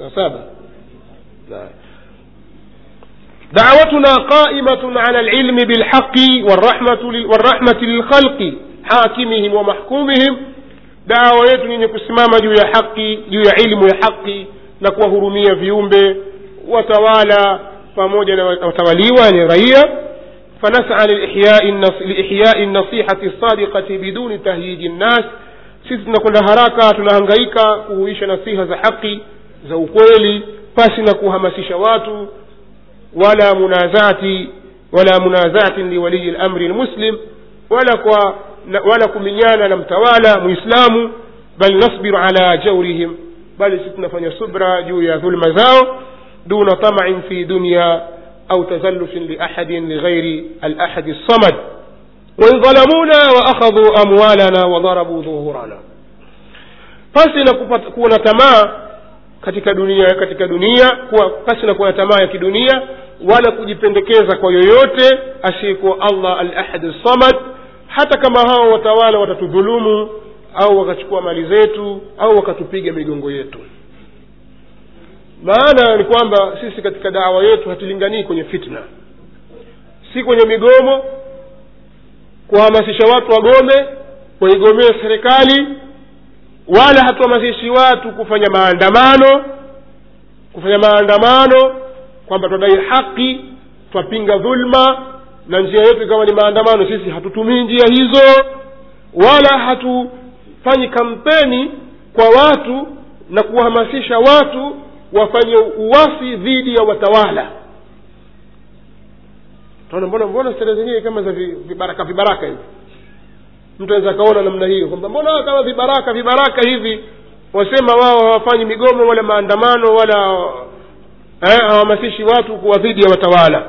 saa saba نعم. دعوتنا قائمة على العلم بالحق والرحمة, لل- والرحمة للخلق حاكمهم ومحكومهم dawa yetu yenye kusimama juu ya haki juu ya ilmu ya haki na kuwahurumia viumbe watawala pamoja na watawaliwa ni raia fanas'a liihyai nas- liihyai nasihati sadiqati biduni tahyiji nnas sisi tunakwenda haraka tunahangaika kuhuisha nasiha za haki za ukweli pasi na kuhamasisha watu wala munazati wala munazatin liwaliyi lamri lmuslim wala kwa na, wala kuminyana na mtawala muislamu bal nasbiru ala jaurihim bali sisi tunafanya subra juu ya dhulma zao duna tamain fi dunya au tazallufin liahadin lighairi alahadi lsamad wain dhalamuna waakhadhu amwalana wadharabuu dhuhurana pasi na kupata- kuwa na tamaa katika dunia katika dunia kuwa pasi na kuwa na tamaa ya kidunia wala kujipendekeza kwa yoyote asiyekuwa allah al ahad samad hata kama hao watawala watatudhulumu au wakachukua mali zetu au wakatupiga migongo yetu maana ni kwamba sisi katika dawa yetu hatulinganii kwenye fitna si kwenye migomo kuhamasisha watu wagome waigomee serikali wala hatuhamasishi watu kufanya maandamano kufanya maandamano kwamba twadai haki twapinga dhulma na njia yetu ikawa ni maandamano sisi hatutumii njia hizo wala hatufanyi kampeni kwa watu na kuwahamasisha watu wafanye uwasi dhidi ya watawala taona mbona mbona sera zenyewe kama za vi- vibaraka vibaraka hivi mtu aweza akaona namna hiyo kwamba mbona kama vibaraka vibaraka hivi wasema wao hawafanyi migomo wala maandamano wala eh, hawahamasishi watu kuwa dhidi ya watawala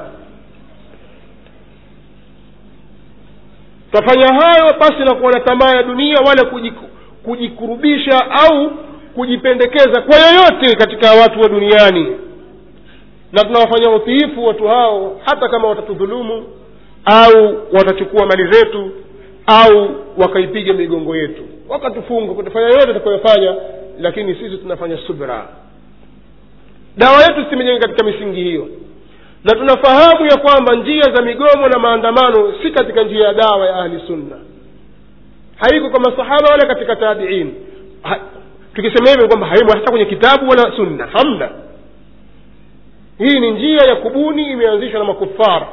twafanya hayo pasi na kuwa na tamaa ya dunia wala kujiku, kujikurubisha au kujipendekeza kwa yoyote katika watu wa duniani na tunawafanyia utiifu watu hao hata kama watatudhulumu au watachukua mali zetu au wakaipiga migongo yetu wakatufunga kutafanya yote tutakayofanya lakini sisi tunafanya subra dawa yetu simejenga katika misingi hiyo na tunafahamu ya kwamba njia za migomo na maandamano si katika njia ya dawa ya ahli sunna haiko kwa masahaba wala katika tabiin ha, tukisema hivyo kwamba haimo hata kwenye kitabu wala sunna hamna hii ni njia ya kubuni imeanzishwa na makufara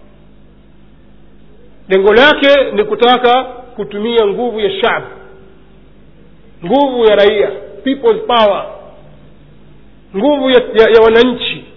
lengo lake ni kutaka kutumia nguvu ya shab nguvu ya raia people's power nguvu ya, ya, ya wananchi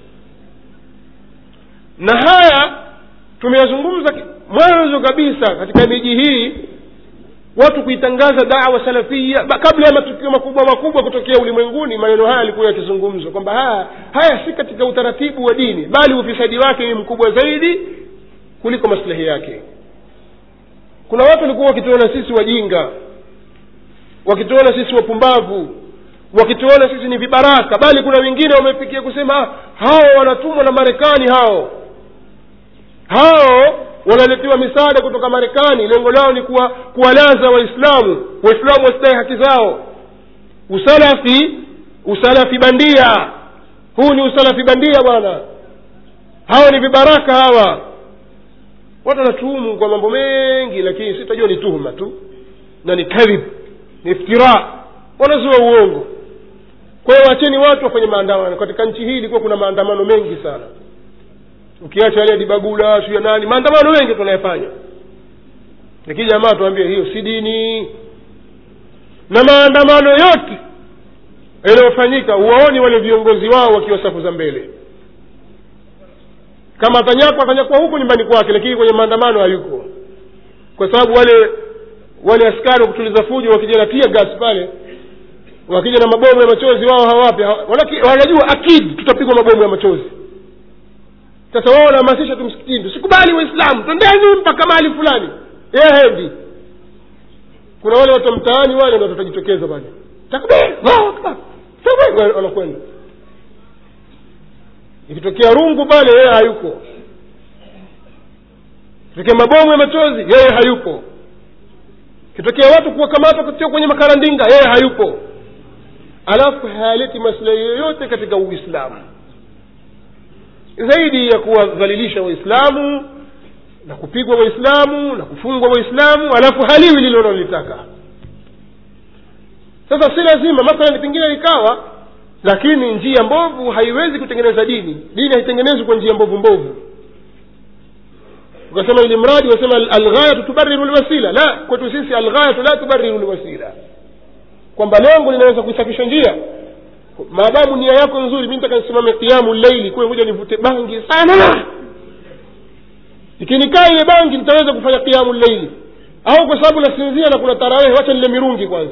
na haya tumeyazungumza ki- mwanzo kabisa katika miji hii watu kuitangaza dawa salafia ba- kabla ya matukio makubwa makubwa kutokea ulimwenguni maneno haya yalikuwa yakizungumzwa kwamba haya haya si katika utaratibu wa dini bali ufisadi wake ni mkubwa zaidi kuliko maslahi yake kuna watu walikuwa wakituona sisi wajinga wakituona sisi wapumbavu wakituona sisi ni vibaraka bali kuna wengine wamefikia kusema "Ah, hao wanatumwa na marekani hao hao wanaletewa misaada kutoka marekani lengo lao ni kuwa, kuwalaza waislamu waislamu wasidai haki zao usalafi usalafi bandia huu ni usalafi bandia bwana hawa ni vibaraka hawa watu wanatuhumu kwa mambo mengi lakini sitajua ni tuhuma tu na ni kadhib ni iftira wanazua uongo kwa hiyo wacheni watu wafanye maandamano katika nchi hii ilikuwa kuna maandamano mengi sana ukiacha yale ya dibagula siu ya nani maandamano mengi tunayafanya lakini jamaa tuambie hiyo si dini na maandamano yote yanayofanyika huwaoni wale viongozi wao wakiwa safu za mbele kama atanyakwa atanyakwa huku nyumbani kwake lakini kwenye maandamano hayuko kwa sababu wale wale askari wa kutuliza fujo wakija na tia gas pale wakija na mabomu ya machozi wao hawapi hawa- walaki- wanajua akidi tutapigwa mabomu ya machozi sasa wao wanahamasisha tu msikitini tusikubali waislamu twendeni mpaka mahali fulani yeye hendi kuna wale watu wa mtaani wale ndio watajitokeza pale takbir Allahu akbar takbir wanakwenda ikitokea rungu pale yeye hayuko ikitokea mabomu ya machozi yeye hayupo ikitokea watu kuwakamata kutia kwenye makarandinga yeye hayupo alafu hayaleti maslahi yoyote katika uislamu zaidi ya kuwadhalilisha waislamu na kupigwa waislamu na kufungwa waislamu alafu haliwi lile unalolitaka sasa si lazima mathalan pengine ikawa lakini njia mbovu haiwezi kutengeneza dini dini haitengenezwi kwa njia mbovu mbovu ukasema ili mradi wasema alghayatu tubariru lwasila la kwetu sisi alghayatu la tubariru lwasila kwamba lengo linaweza kuisafisha njia maadamu nia yako nzuri mi nataka nisimame kiamu leili kuwe kuja nivute bangi sana ikinikaa ile bangi nitaweza kufanya kiamu leili au kwa sababu nasinzia na kuna tarawehe wacha nile mirungi kwanza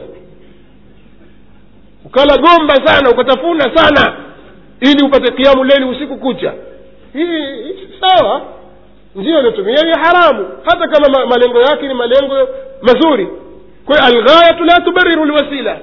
ukala gomba sana ukatafuna sana ili upate kiamu leili usiku kucha hii hii sawa njia iliyotumia ni haramu hata kama ma, malengo yake ni malengo mazuri kwa hiyo alghayatu la tubariru lwasila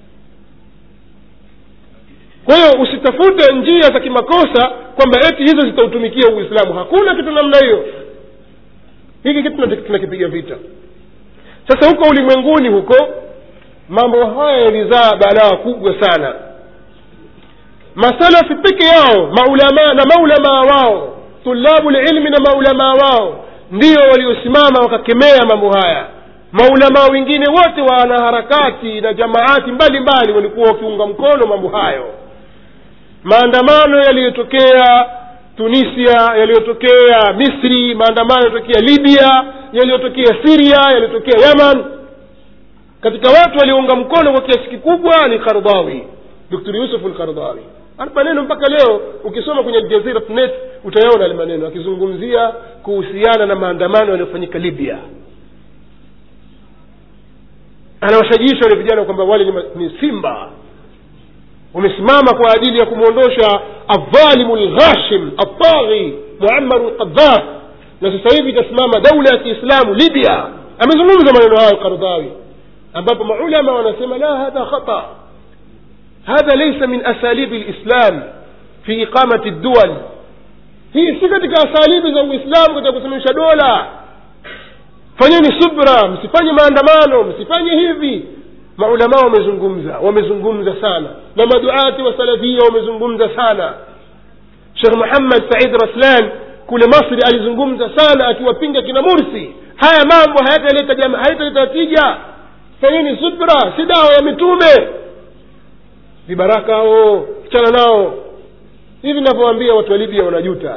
kwa hiyo usitafute njia za kimakosa kwamba eti hizo zitautumikia uislamu hakuna kitu namna hiyo hiki kitu tunakipiga vita sasa huko ulimwenguni huko mambo haya yalizaa balaa kubwa sana masalafi peke yao maulamaa na maulamaa wao tulabu lilmi na maulamaa wao ndio waliosimama wakakemea mambo haya maulamaa wengine wote wa wanaharakati na jamaati mbalimbali walikuwa wakiunga mkono mambo hayo maandamano yaliyotokea tunisia yaliyotokea misri maandamano yaliyotokea libya yaliyotokea siria yaliyotokea yaman katika watu waliounga mkono kwa kiasi kikubwa ni kardhawi dr yusuf lkardhawi ana maneno mpaka leo ukisoma kwenye aljazirat net utayaona yale maneno akizungumzia kuhusiana na maandamano yaliyofanyika libya anawashajiisha wale vijana kwamba wale ni, ni simba wamesimama kwa ajili ya kumwondosha aldhalimu lghashim altaghi muamaru lqadhaf na sasa hivi itasimama daula ya kiislamu libya amezungumza maneno hayo kardhawi ambapo maulama wanasema la hadha khata hadha laysa min asalibi lislam fi iqamati dual hii si katika asalibi za uislamu katika kusimamisha dola fanyeni subra msifanye maandamano msifanye hivi maulamaa wamezungumza wamezungumza sana na maduati wa salafia wamezungumza sana shekh muhammad said raslan kule masri alizungumza sana akiwapinga kina mursi haya mambo hayataleta hayataleta tija fanyeni subra si dawa ya mitume vibaraka hao kichana nao hivi navyoambia watu wa libya wanajuta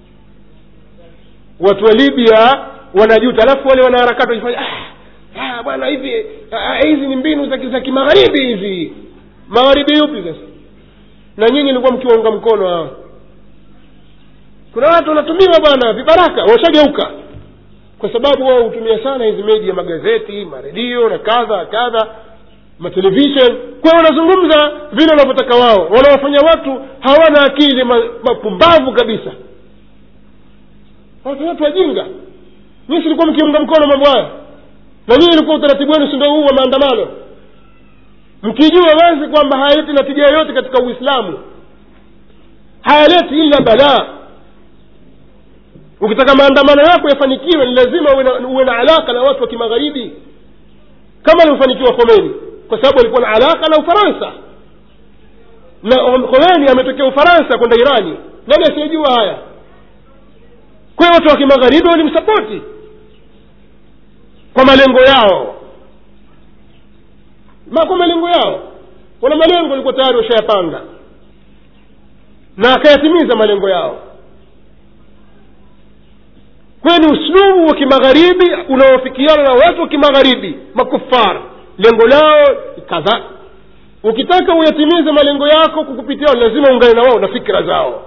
watu wa libya wanajuta alafu wale wanaharakati wajifanya ah, ah, bwana hivi ah, hizi ni mbinu za za kimagharibi hizi magharibi yupi sasa na nyinyi ilikuwa mkiwaunga mkono hawa kuna watu wanatumiwa bwana vibaraka washageuka kwa sababu wao hutumia sana hizi media magazeti maredio na kadha kadha matelevishen kwa wanazungumza vile wanavyotaka wao wanawafanya watu hawana akili mapumbavu ma kabisa watu watu wajinga nyinyi silikuwa mkiunga mkono mambo haya na nyinyi ilikuwa utaratibu wenu sindo huu wa maandamano mkijua wazi kwamba hayaleti natija yoyote katika uislamu hayaleti ila balaa ukitaka maandamano yako yafanikiwe ni lazima uwe na, uwe na alaka na watu wa kimagharibi kama alivyofanikiwa khomeni kwa sababu alikuwa na alaka na ufaransa na khomeni ametokea ufaransa kwenda irani nani asiyejua haya kwa hiyo watu wa kimagharibi walimsapoti kwa malengo yao ma kwa malengo yao wana malengo walikuwa tayari washayapanga na akayatimiza malengo yao kwayo ni uslubu wa kimagharibi unaofikiana na watu wa kimagharibi makufar lengo lao kadha ukitaka uyatimize malengo yako kukupitia lazima ungane na wao na fikira zao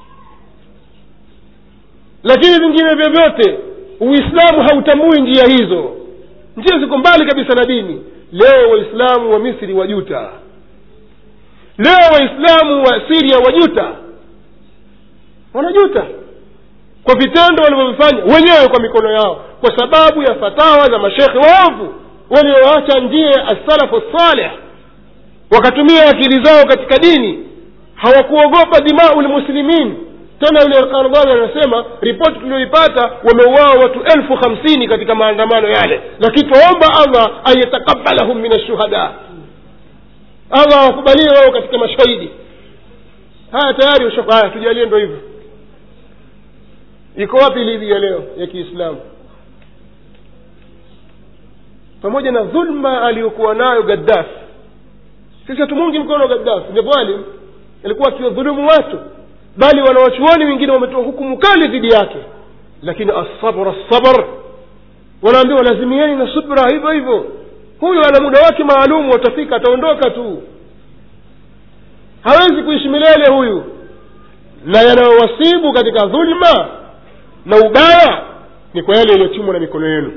lakini vingine vyovyote uislamu hautambui njia hizo njia ziko mbali kabisa na dini leo waislamu wa misri wajuta leo waislamu wa siria wajuta wanajuta kwa vitendo walivyovifanya wenyewe kwa mikono yao kwa sababu ya fatawa za mashekhe waovu walioacha njia ya assalafu saleh wakatumia akili zao katika dini hawakuogopa dimau lmuslimin tena yule kardhawi anasema ripoti tulioipata wameuawa watu elfu hamsini katika maandamano yale lakini twaomba allah an yatakabalahum min ashuhada allah awakubalie wao katika mashahidi haya tayari usha- haya tujalie ndo hivyo iko wapi libya leo ya kiislamu pamoja na dhulma aliyokuwa nayo gaddafi sisi hatumungi mkono gaddafi ni dhalim alikuwa akiwadhulumu watu bali wanawachuoni wengine wametoa hukumu kali dhidi yake lakini asabr asabr wanaambiwa lazimieni na subra hivyo hivyo huyu ana muda wake maalum watafika ataondoka tu hawezi kuishi milele huyu na yanayowasibu katika dhulma na ubaya ni kwa yale yaliyochumwa na mikono yenu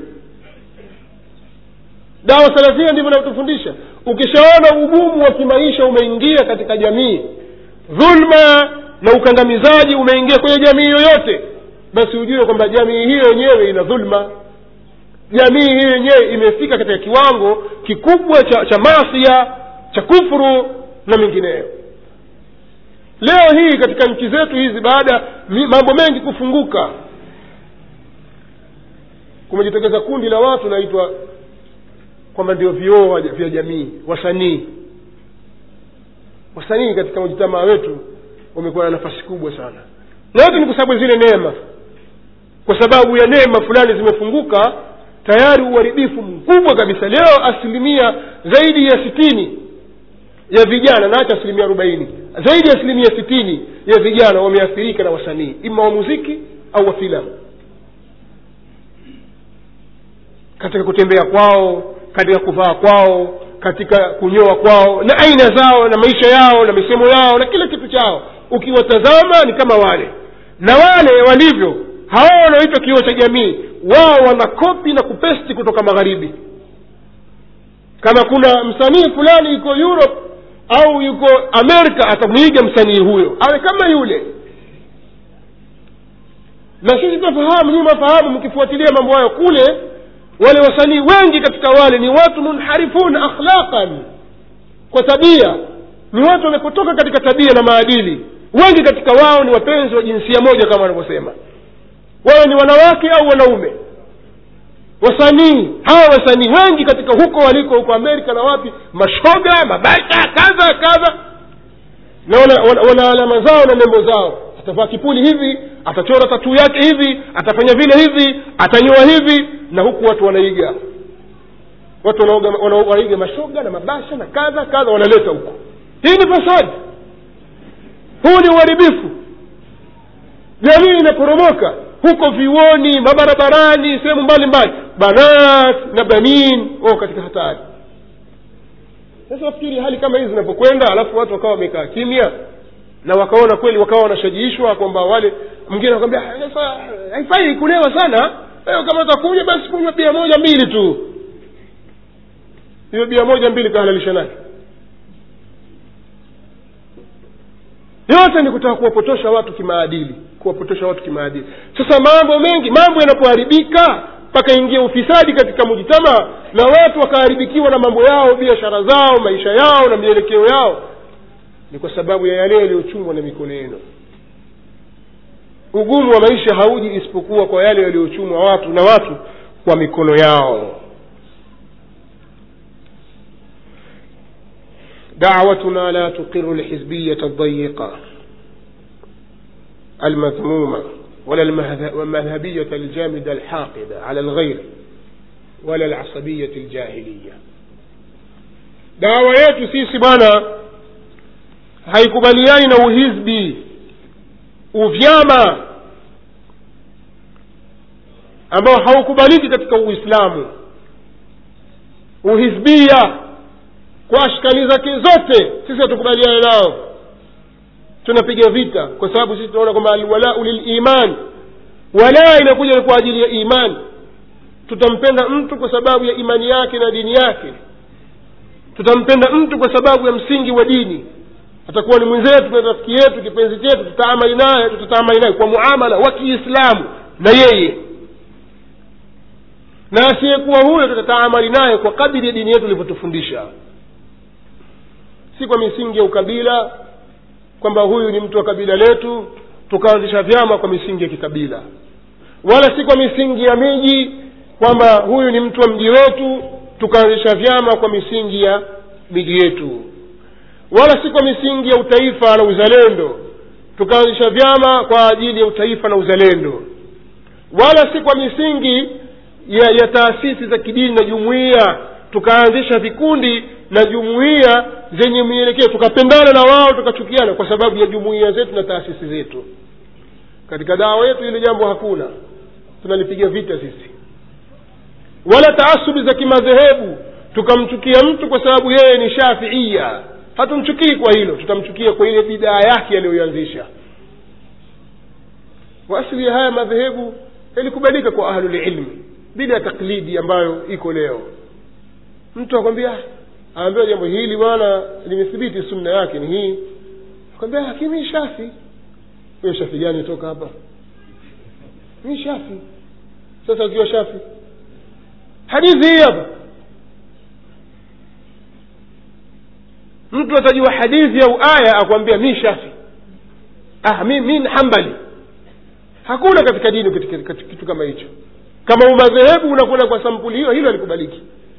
dawa salafia ndivyo inavyotufundisha ukishaona ugumu wa kimaisha umeingia katika jamii dhulma na ukandamizaji umeingia kwenye jamii yoyote basi ujue kwamba jamii hiyo yenyewe ina dhulma jamii hiyo yenyewe imefika katika kiwango kikubwa cha, cha masia cha kufuru na mengineyo leo hii katika nchi zetu hizi baada mi- mambo mengi kufunguka kumejitokeza kundi la watu naitwa kwamba ndio vioo wa- vya jamii wasanii wasanii katika mujitamaa wetu wamekuwa na nafasi kubwa sana na yote ni kwa sababu ya zile neema kwa sababu ya neema fulani zimefunguka tayari uharibifu mkubwa kabisa leo asilimia zaidi ya sitini ya vijana naacha asilimia arobaini zaidi ya asilimia sitini ya vijana wameathirika na wasanii ima wa muziki au wa filamu katika kutembea kwao katika kuvaa kwao katika kunyoa kwao na aina zao na maisha yao na misemo yao na kila kitu chao ukiwatazama ni kama wale na wale walivyo hao wanaoitwa kioo cha jamii wao wanakopi na kupesti kutoka magharibi kama kuna msanii fulani yuko europe au yuko amerika atamwiga msanii huyo awe kama yule na sisi tunafahamu nyinyi mafahamu mkifuatilia mambo hayo kule wale wasanii wengi katika wale ni watu munharifun akhlaqan kwa tabia ni watu wamepotoka katika tabia na maadili wengi katika wao ni wapenzi wa jinsia moja kama wanavyosema wawe ni wanawake au wanaume wasanii hawa wasanii wengi katika huko waliko huko amerika na wapi mashoga mabasha kadha kadha na wana, wana, wana alama zao na nembo zao atavaa kipuli hivi atachora tatuu yake hivi atafanya vile hivi atanyoa hivi na huku watu wanaiga watu wanaoga- wana- wanaiga mashoga na mabasha na kadha kadha wanaleta huko hii ni fasadi huu ni uharibifu jamii inaporomoka huko vioni mabarabarani sehemu mbalimbali banat na banin wao katika hatari sasa nafikiri hali kama hizi zinapokwenda alafu watu wakawa wamekaa kimya na wakaona kweli wakawa wanashajiishwa kwamba wale mwingine anakwambia "Ah, sasa haifai kulewa sana Wewe kama utakunywa basi kunywa bia moja mbili tu hiyo bia moja mbili kahalalisha nani yote ni kutaka kuwapotosha watu kimaadili kuwapotosha watu kimaadili sasa mambo mengi mambo yanapoharibika mpaka ingia ufisadi katika mujitama na watu wakaharibikiwa na mambo yao biashara zao maisha yao na mielekeo yao ni kwa sababu ya yale yaliyochungwa na mikono yenu ugumu wa maisha hauji isipokuwa kwa yale yaliyochumwa watu na watu kwa mikono yao دعوتنا لا تقر الحزبية الضيقة المذمومة ولا المذه- المذهبية الجامدة الحاقدة على الغير ولا العصبية الجاهلية dawa yetu sisi bwana haikubaliani na uhizbi uvyama ambao haukubaliki katika uislamu uhizbia kwa ashkali zake zote sisi hatukubaliana nao tunapiga vita kwa sababu sisi tunaona kwamba alwalau liliman walaa inakuja ni kwa ajili ya imani tutampenda mtu kwa sababu ya imani yake na dini yake tutampenda mtu kwa sababu ya msingi wa dini atakuwa ni mwenzetu na rafiki yetu kipenzi chetu tutaamali naye tutataamali naye kwa muamala wa kiislamu na yeye na asiyekuwa huyo tutataamali naye kwa kadiri ya dini yetu ilivyotufundisha si kwa misingi ya ukabila kwamba huyu ni mtu wa kabila letu tukaanzisha vyama kwa misingi ya kikabila wala si kwa misingi ya miji kwamba huyu ni mtu wa mji wetu tukaanzisha vyama kwa misingi ya miji yetu wala si kwa misingi ya utaifa na uzalendo tukaanzisha vyama kwa ajili ya utaifa na uzalendo wala si kwa misingi ya, ya taasisi za kidini na jumuiya tukaanzisha vikundi na jumuiya zenye mielekeo tukapendana na wao tukachukiana kwa sababu ya jumuiya zetu na taasisi zetu katika dawa yetu hili jambo hakuna tunalipiga vita sisi wala taasubi za kimadhehebu tukamchukia mtu kwa sababu yeye ni shafiia hatumchukii kwa hilo tutamchukia kwa ile bidaa yake aliyoianzisha waasili ya haya madhehebu yalikubalika kwa ahlulilmi bila ya taklidi ambayo iko leo mtu akwambia aambiwa jambo hili bwana limethibiti sunna yake ni hii akwambia lakini shafi huyo shafi gani toka hapa mi shafi sasa ukiwa shafi hadithi hii hapa mtu atajua hadithi au aya akwambia mi shafi ah, mi, mi hambali hakuna katika dini katika, katika kitu kama hicho kama umadhehebu unakwenda kwa sampuli hiyo hilo alikubaliki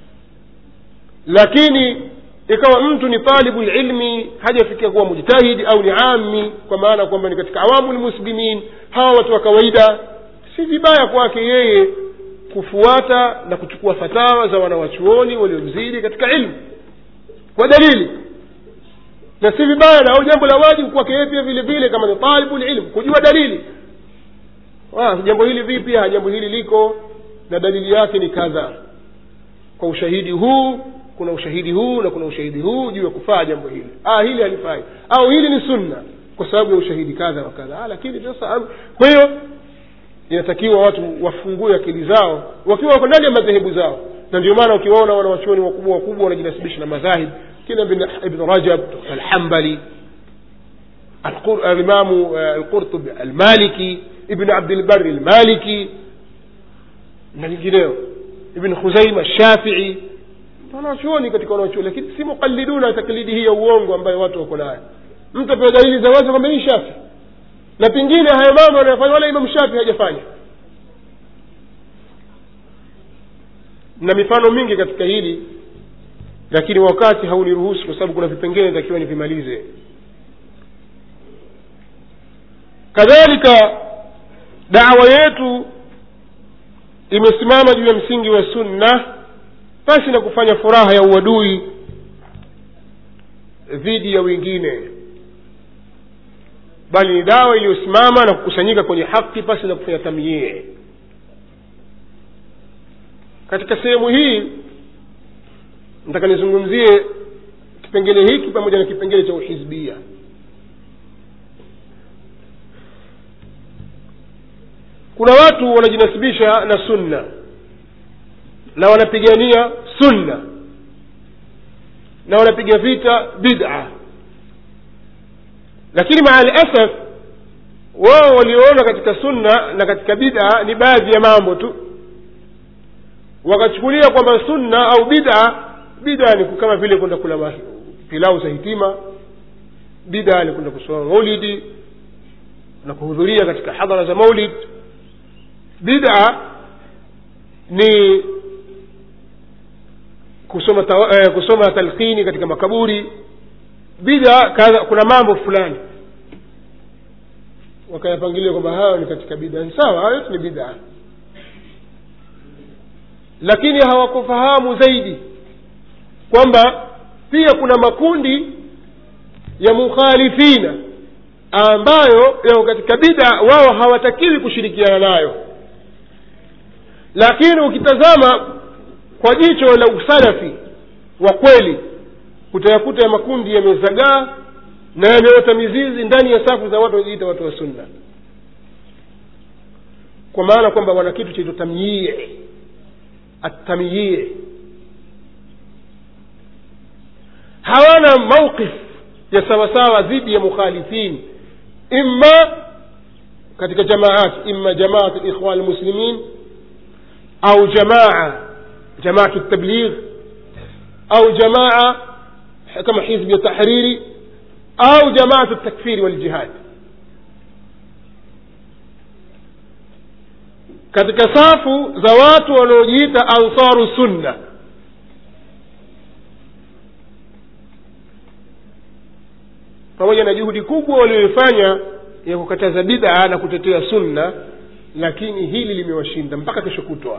lakini ikawa mtu ni talibu lilmi hajafikia kuwa mujtahidi au ni ami kwa maana kwamba ni katika awamu lmuslimin hawa watu wa kawaida si vibaya kwake yeye kufuata na kuchukua fatawa za wanawachuoni waliomzidi katika ilmu kwa dalili na si vibaya na au jambo la wajibu kwake yeye pia vile vile kama ni talibu lilmu kujua dalili ah, jambo hili vipi jambo hili liko na dalili yake ni kadha kwa ushahidi huu kuna ushahidi huu na kuna ushahidi huu juu ya kufaa jambo hili ah, hili halifai au hili ni sunna kwa sababu ya ushahidi kadha wa kadha ah, lakini sasa kwa hiyo inatakiwa watu wafungue akili zao wakiwa wako ndani ya madhehebu zao na ndio maana ukiwaona wanawachuoni wakubwa wakubwa wanajinasibisha na madhahib kina ibn rajab alhambali alimamu alqurtubi almaliki ibn abdilbari almaliki na lingineo ibn khuzaima shafii wanachuoni katika wanachuoni lakini si muqaliduna taklidi hii ya uongo ambayo watu wako nayo mtu apewa dalili za wazi kwamba hii shafi na pengine hayo mambo anayofanya wala imam shafi hajafanya na mifano mingi katika hili lakini wakati hauniruhusu kwa sababu kuna vipengele takiwa nivimalize kadhalika dawa yetu imesimama juu ya msingi wa sunna basi na kufanya furaha ya uadui dhidi ya wengine bali ni dawa iliyosimama na kukusanyika kwenye haki pasi na kufanya tamyie katika sehemu hii nataka nizungumzie kipengele hiki pamoja na kipengele cha uhizbia kuna watu wanajinasibisha na sunna na wanapigania sunna na wanapiga vita bid'a lakini maa lasaf wao walioona katika sunna na katika bid'a ni baadhi ya mambo tu wakachukulia kwamba sunna au bid'a bid'a ni kama vile kwenda kula pilau za hitima bid'a ni kwenda kusoma maulidi na kuhudhuria katika hadhara za maulid bid'a ni kusoma tawa, eh, kusoma talqini katika makaburi bida kadha kuna mambo fulani wakayapangilia kwamba hayo ni katika bida ni sawa hayo yote ni bida lakini hawakufahamu zaidi kwamba pia kuna makundi ya mukhalifina ambayo yako katika bida wao hawatakiwi kushirikiana nayo lakini ukitazama kwa jicho la usalafi wa kweli utayakuta ya makundi yamezagaa na yameota mizizi ndani ya safu za watu wajiita watu wa sunna kwa maana kwamba wana kitu chaitwa tamyie atamyie hawana mauqif ya sawasawa dhidi ya mukhalifin imma katika jamaat imma jamaat likhwan lmuslimin au jamaa جماعة التبليغ أو جماعة كما حزب التحريري أو جماعة التكفير والجهاد katika safu za watu wanaojiita ansaru sunna pamoja na juhudi kubwa walioifanya ya kukataza bid'a na kutetea sunna lakini hili limewashinda mpaka kesho kutwa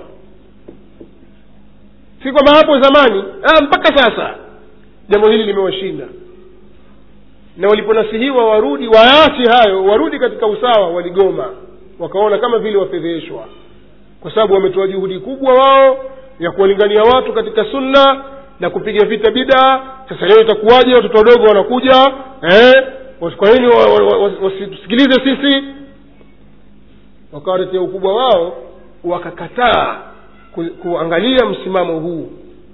si kwamba hapo zamani ah, mpaka sasa jambo hili limewashinda na waliponasihiwa warudi waache hayo warudi katika usawa waligoma wakaona kama vile wafedheshwa kwa sababu wametoa juhudi kubwa wao ya kuwalingania watu katika sunna na kupiga vita bidaa sasa leo itakuwaje watoto wadogo wanakuja eh, kwa nini wa- wa- wa- wasitusikilize sisi wakawaletea ukubwa wao wakakataa ku, kuangalia msimamo huu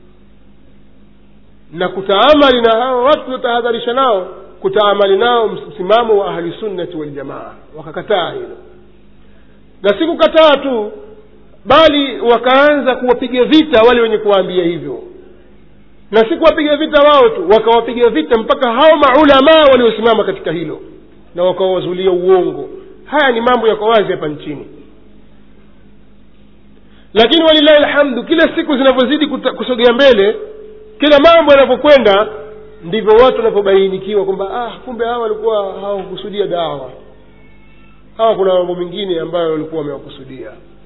na kutaamali na hao watu tuliotahadharisha nao kutaamali nao msimamo wa ahlisunnati waljamaa wakakataa hilo na si kukataa tu bali wakaanza kuwapiga vita wale wenye kuwaambia hivyo na si kuwapiga vita wao tu wakawapiga vita mpaka hao maulamaa waliosimama katika hilo na wakawazulia uongo haya ni mambo yako wazi hapa nchini lakini walilahi lhamdu kila siku zinavyozidi kuta- kusogea mbele kila mambo yanavyokwenda ndivyo watu wanavyobainikiwa kwamba ah kumbe hawa walikuwa hawakusudia dawa hawa kuna mambo mengine ambayo walikuwa wamewakusudia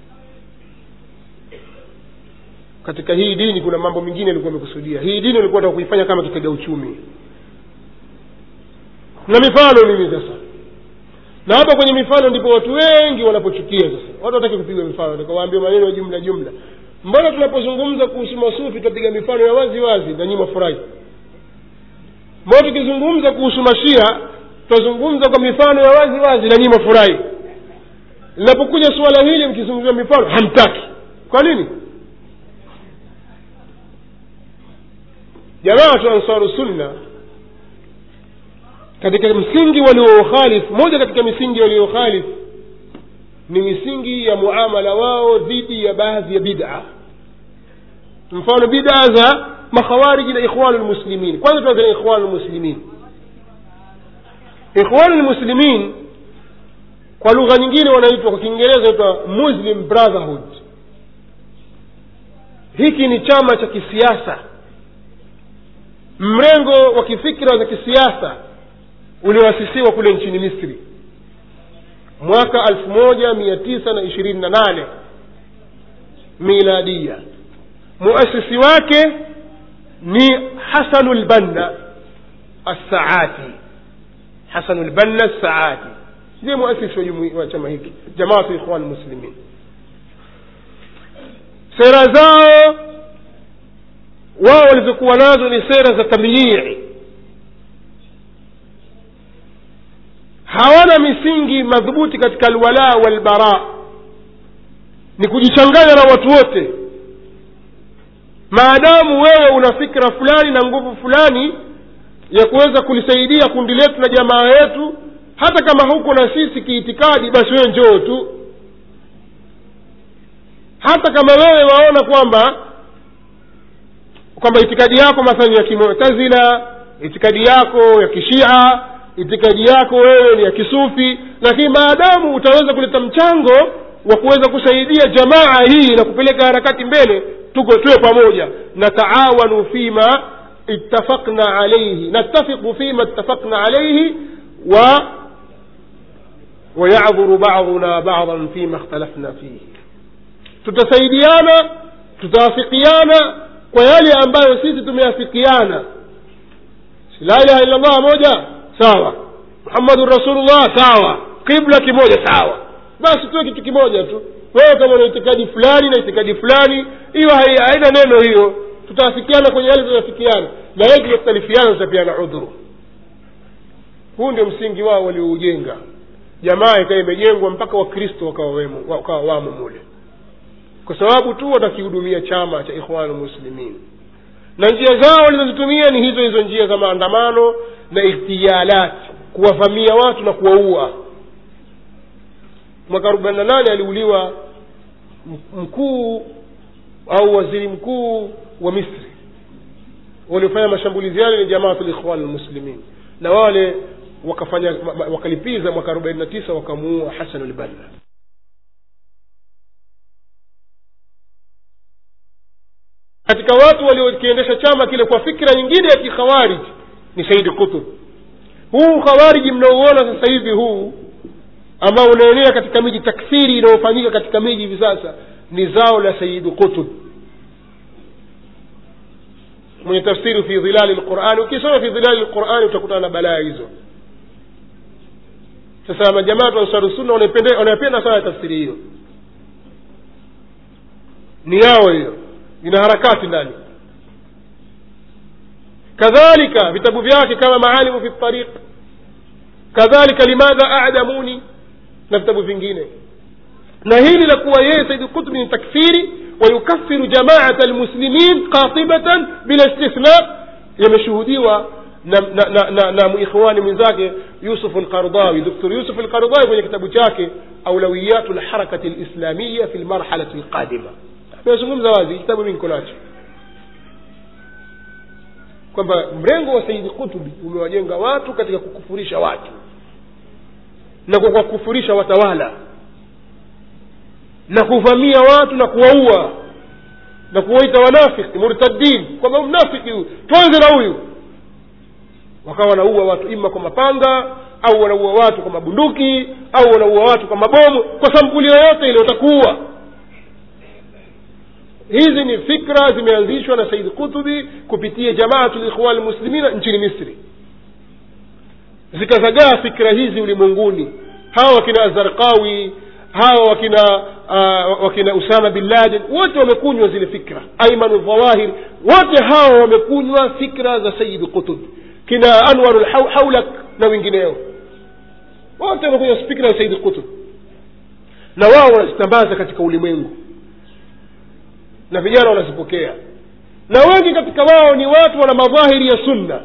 katika hii dini kuna mambo mengine alikuwa amekusudia hii dini walikuwa taka kuifanya kama kitega uchumi na mifano mimi sasa na hapa kwenye mifano ndipo watu wengi wanapochukia sasa watu wataki kupigwa mifano takawaambia maneno ya jumla jumla mbona tunapozungumza kuhusu masufi tutapiga mifano ya wazi wazi na nyinyi mafurahi mbona tukizungumza kuhusu mashia tutazungumza kwa mifano ya wazi wazi na nyinyi mafurahi linapokuja suala hili mkizungumzia mifano hamtaki kwa nini jamaatu ansaru sunna katika msingi walioukhalifu moja katika misingi walioukhalifu ni misingi ya muamala wao dhidi ya baadhi ya bid'a mfano bid'a za makhawariji na ikhwanu lmuslimin kwanza tuanze na ikhwanu lmuslimin ikhwanu lmuslimin kwa lugha nyingine wanaitwa kwa kiingereza inaitwa muslim brotherhood hiki ni chama cha kisiasa mrengo wa kifikira za kisiasa ulioasisiwa kule nchini misri mwaka elfu moja mia tisa na ishirini na nane miladia muasisi wake ni hasanu lbanna assaati hasanu lbanna assaati ndiye muasisi wa jumu- wa chama hiki jamaatu ikhwan muslimin sera zao wao walizokuwa nazo ni sera za tamyii hawana misingi madhubuti katika alwala walbara ni kujichanganya na watu wote maadamu wewe una fikra fulani na nguvu fulani ya kuweza kulisaidia kundi letu na jamaa yetu hata kama huko na sisi kiitikadi basi wewe njoo tu hata kama wewe waona kwamba kwamba itikadi yako mathalan ya kimutazila itikadi yako ya kishia itikadi yako wewe ni ya kisufi lakini maadamu utaweza kuleta mchango wa kuweza kusaidia jamaa hii na kupeleka harakati mbele tuko tuwe pamoja nataawanu fima ittafaqna alaihi nattafiqu fima ittafaqna alaihi wa wayadhuru baduna badan fima ikhtalafna fihi tutasaidiana tutaafikiana kwa yale ambayo sisi tumeafikiana Si la ilaha illa llah moja sawa muhammadun rasulullah sawa qibla kimoja sawa basi tuwe kitu kimoja tu wewe kama una itikadi fulani na itikadi fulani hiyo hai- haina neno hiyo tutaafikiana kwenye yale tunafikiana na yeye tumekhtalifiana tutapeana udhuru huu ndio msingi wao walioujenga jamaa ikawa imejengwa mpaka wakristo wakawa wemo- wakawa wamo mule kwa sababu tu watakihudumia chama cha ikhwanu muslimin na njia zao walizozitumia ni hizo hizo njia za maandamano na ikhtiyalat kuwavamia watu na kuwaua mwaka arobaini na nane aliuliwa m- mkuu au waziri mkuu wa misri waliofanya mashambulizi yale ni jamaatu likhwan lmuslimin na wale wakafanya ma- ma- wakalipiza mwaka arobaini na tisa wakamuua hasan lbanna katika watu waliokiendesha chama kile kwa fikra nyingine ya kikhawarij ni saidi qutb huu khawariji mnaouona sasa hivi huu ambao unaenea katika miji takfiri inayofanyika katika miji hivi sasa ni zao la sayidu qutub mwenye tafsiri fi dhilali lqurani ukisoma fi dhilali lqurani utakutana na balaa hizo sasa majamaatu ansaru sunna wanaipende- wanapenda sana tafsiri hiyo ni yao hiyo ina harakati ndani kadhalika vitabu vyake kama maalimu fi tariq kadhalika limadha adamuni na vitabu vingine na hili la kuwa yeye saidi qutbi ni takfiri wayukafiru jamaata lmuslimin qatibatan bila istithna yameshuhudiwa na, na, na, na, na muikhwani mwenzake yusuf lqardawi doktor yusuf lqardawi kwenye kitabu chake aulawiyatu lharakati lislamiya fi lmarhalati lqadima amezungumza wazi kitabu mi niko nacho kwamba mrengo wa saidi kutubi umewajenga watu katika kukufurisha watu na kwa kuwakufurisha watawala na kuvamia watu na kuwaua na kuwaita wanafiki murtadin kwamba mnafiki huyu tuanze na huyu wakawa wanaua watu ima kwa mapanga au wanaua watu kwa mabunduki au wanaua watu kwa mabomu kwa sampuli yoyote ile watakuua hizi ni fikra zimeanzishwa na said kutubi kupitia jamaatu likhwan lmuslimina nchini misri zikazagaa fikra hizi ulimwenguni hawa wakina azarqawi hawa wakina uh, wakina usama bin laden wote wamekunywa zile fikra aimanu dhawahir wote hawa wamekunywa fikra za sayid qutub kina anwaru haulak na wengineo wote wamekunywa fikra za sayid qutub na wao wanazitambaza katika ulimwengu na vijana wanazipokea na wengi katika wao ni watu wana madhahiri ya sunna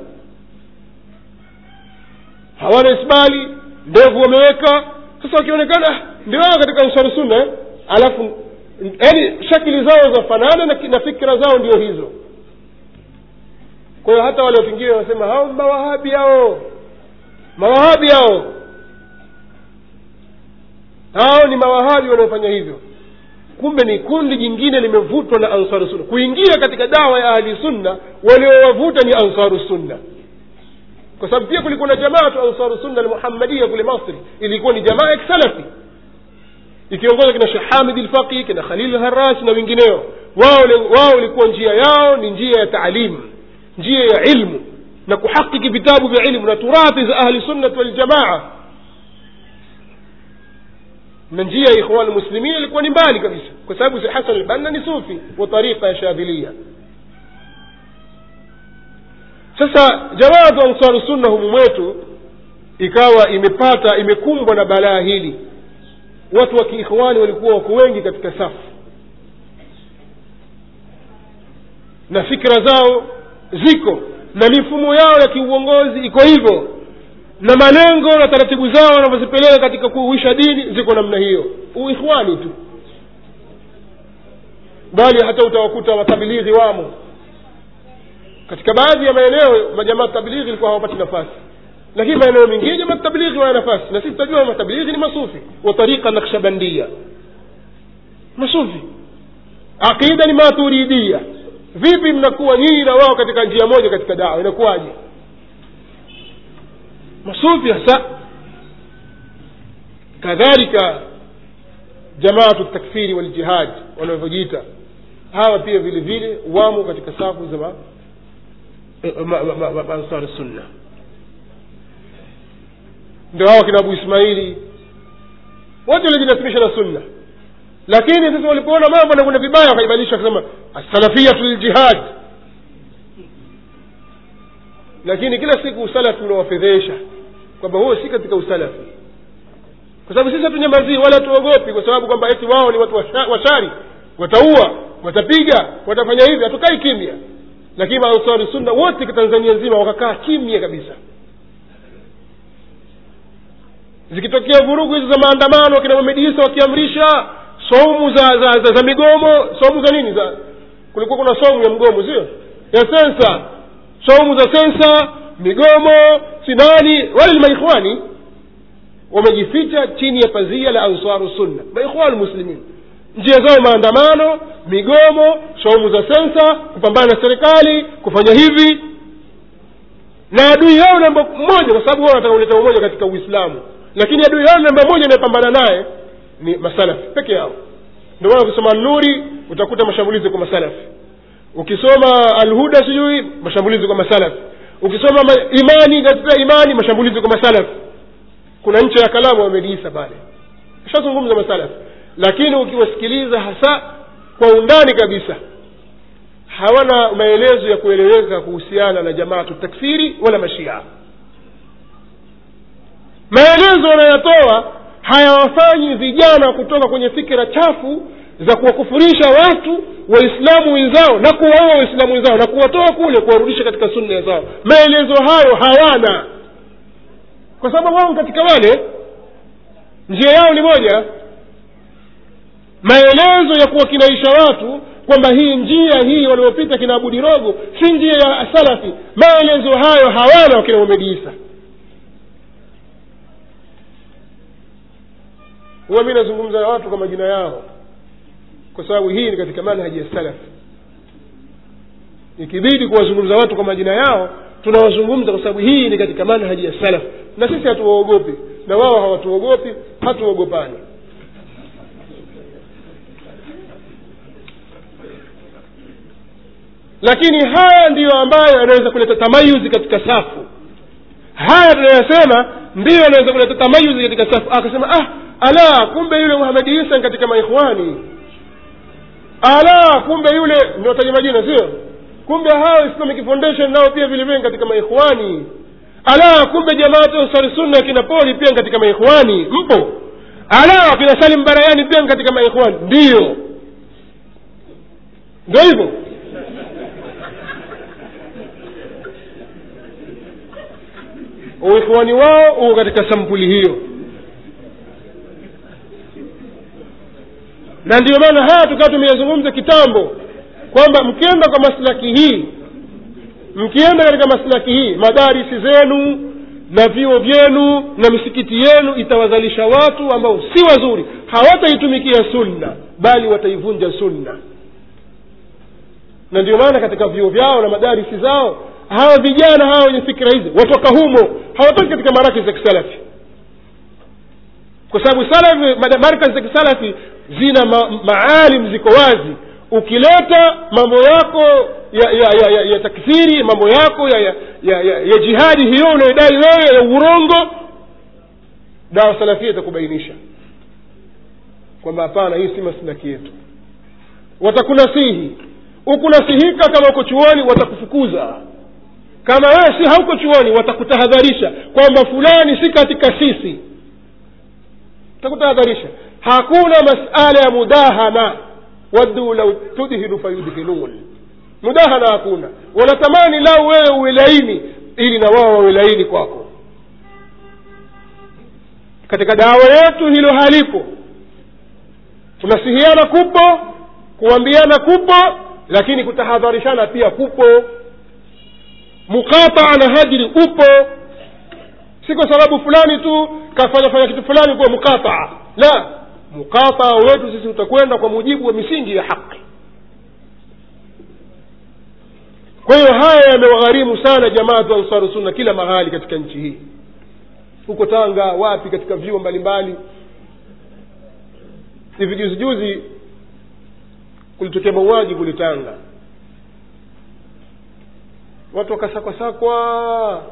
hawana isbali ndevu wameweka sasa wakionekana ndio wao katika ansari sunna eh? alafu yaani shakili zao zafanana na, na fikira zao ndio hizo kwa hiyo hata wale wengine wanasema hao mawahabi hao mawahabi hao hao ni mawahabi wanaofanya hivyo kumbe ni kundi jingine limevutwa na ansaru sunna kuingia katika dawa ya ahli sunna waliowavuta ni ansaru sunna kwa sababu pia kulikuwa na jamaatu ansaru sunna almuhammadia kule masri ilikuwa ni jamaa ya kisalafi ikiongozwa kina shekh hamid lfaqi kina khalil haras na wengineo wao wao ilikuwa njia yao ni njia ya taalimu njia ya ilmu na kuhakiki vitabu vya ilmu na turathi za ahli sunnati waljamaa na njia ya ikhwan lmuslimin ilikuwa ni mbali kabisa kwa sababu hasan albanna ni sufi wa tariqa ya shadhilia sasa jamaatu ansaru sunna humu mwetu ikawa imepata imekumbwa na balaa hili watu wa kiikhwani walikuwa wako wengi katika safu na fikra zao ziko na mifumo yao ya kiuongozi iko hivyo na malengo na taratibu zao wanavyozipeleka katika kuuisha dini ziko namna hiyo uikhwani tu bali hata utawakuta matabilighi wamo katika baadhi ya maeneo majamaa tablighi ilikuwa hawapati nafasi lakini maeneo mengine jamaa tablighi wana nafasi na sisi tutajua matablighi ni masufi wa tariqa nakshabandia masufi aqida ni maturidia vipi mnakuwa nyinyi na wao katika njia moja katika dawa inakuwaje masufi hasa kadhalika jamaatu takfiri waljihad wanavyojiita hawa pia vile vile wamo katika safu za ansar sunna ndio hawa kina abu ismaili wote walijinasibisha na sunna lakini sasa walipoona mambo nakwenda vibaya wakaibadilisha wakasema assalafiyatu liljihad lakini kila siku usalafi unawafedhesha kwamba huo si katika usalafi kwa sababu sisi hatunyamazii wala hatuogopi kwa sababu kwamba eti wao ni watu washari wataua watapiga watafanya hivi hatukai kimya lakini maansari sunna wote tanzania nzima wakakaa kimya kabisa zikitokea vurugu hizo za maandamano wakina mamedisa wakiamrisha somu za za, za za migomo somu za nini za kulikuwa kuna somu ya mgomo sio ya sensa somu za sensa migomo sinani wale ni maikhwani wamejificha chini ya pazia la ansaru sunna maikhwani muslimin njia zao maandamano migomo saumu za sensa kupambana na serikali kufanya hivi na adui yao namba moja kwa sababu wao wanataka kuleta umoja katika uislamu lakini adui yao namba moja inayopambana naye ni masalafi peke yao ndio maana ukisoma nuri utakuta mashambulizi kwa masalafi ukisoma alhuda sijui mashambulizi kwa masalafi ukisoma ma, imani katika imani mashambulizi kwa masalafi kuna ncha ya kalamu wameliisa pale ashazungumza masalafi lakini ukiwasikiliza hasa kwa undani kabisa hawana maelezo ya kueleweka kuhusiana na jamaatu takfiri wala mashia maelezo wanayotoa hayawafanyi vijana kutoka kwenye fikira chafu za kuwakufurisha watu waislamu wenzao na kuwaua waislamu wenzao na kuwatoa kule kuwarudisha katika sunna zao maelezo hayo hawana kwa sababu wao katika wale njia yao ni moja maelezo ya kuwakinaisha watu kwamba hii njia hii waliopita kina abudirogo si njia ya salafi maelezo hayo hawana wakina Muhammad Isa huwa mi nazungumza na watu kwa majina yao kwa sababu hii ni katika manhaji ya salaf ikibidi kuwazungumza watu kwa majina yao tunawazungumza kwa sababu hii ni katika manhaji ya salaf na sisi hatuwaogopi na wao hawatuogopi hatuogopani lakini haya ndiyo ambayo yanaweza kuleta tamayuzi katika safu haya tunayosema ndiyo yanaweza kuleta tamayuzi katika safu akasema ah ala kumbe yule muhamadi isa ni katika maikhwani ala kumbe yule niwataja majina sio kumbe hao islamic foundation nao pia vile vile ni katika maikhwani ala kumbe jamaatu ansari sunna kina poli pia ni katika maikhwani mpo ala kina salim barayani pia ni katika maikhwani ndiyo ndio hivyo uikhwani wao uko katika sampuli hiyo na ndio maana haya tukawa tumeyazungumza kitambo kwamba mkienda kwa maslaki hii mkienda katika maslaki hii madarisi zenu na vyuo vyenu na misikiti yenu itawazalisha watu ambao si wazuri hawataitumikia sunna bali wataivunja sunna na ndio maana katika vyuo vyao na madarisi zao hawa vijana hawa wenye fikira hizi watoka humo hawatoki katika marakis za kisalafi kwa sababu salafi markaz za kisalafi zina ma, maalim ziko wazi ukileta mambo yako ya ya, ya, ya, ya takfiri mambo yako ya, ya, ya, ya, ya jihadi hiyo unayodai wewe ya urongo dawa salafia itakubainisha kwamba hapana hii si maslaki yetu watakunasihi ukunasihika kama uko chuoni watakufukuza kama wewe si hauko chuoni watakutahadharisha kwamba fulani si katika sisi watakutahadharisha hakuna masala ya mudahana waddu lau tudhinu fayudhinun mudahana hakuna wanatamani lau wewe uwe laini ili na wao wawe laini kwako katika dawa yetu hilo halipo kunasihiana kupo kuambiana kupo lakini kutahadharishana pia kupo mukataa na hajiri upo si kwa sababu fulani tu kafanya fanya kitu fulani kuwa mukataa la mukataa wetu sisi utakwenda kwa mujibu wa misingi ya haki kwa hiyo haya yamewagharimu sana jamaatu ansaru sunna kila mahali katika nchi hii huko tanga wapi katika vyuo mbalimbali hivi juzi juzi kulitokea mauaji kule tanga watu wakasakwasakwa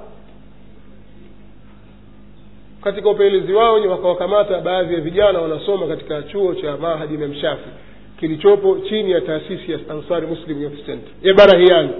katika upelelezi wao wakawakamata baadhi ya vijana wanasoma katika chuo cha mahadi imam shafi kilichopo chini ya taasisi ya ansari muslim youth center ya barahiani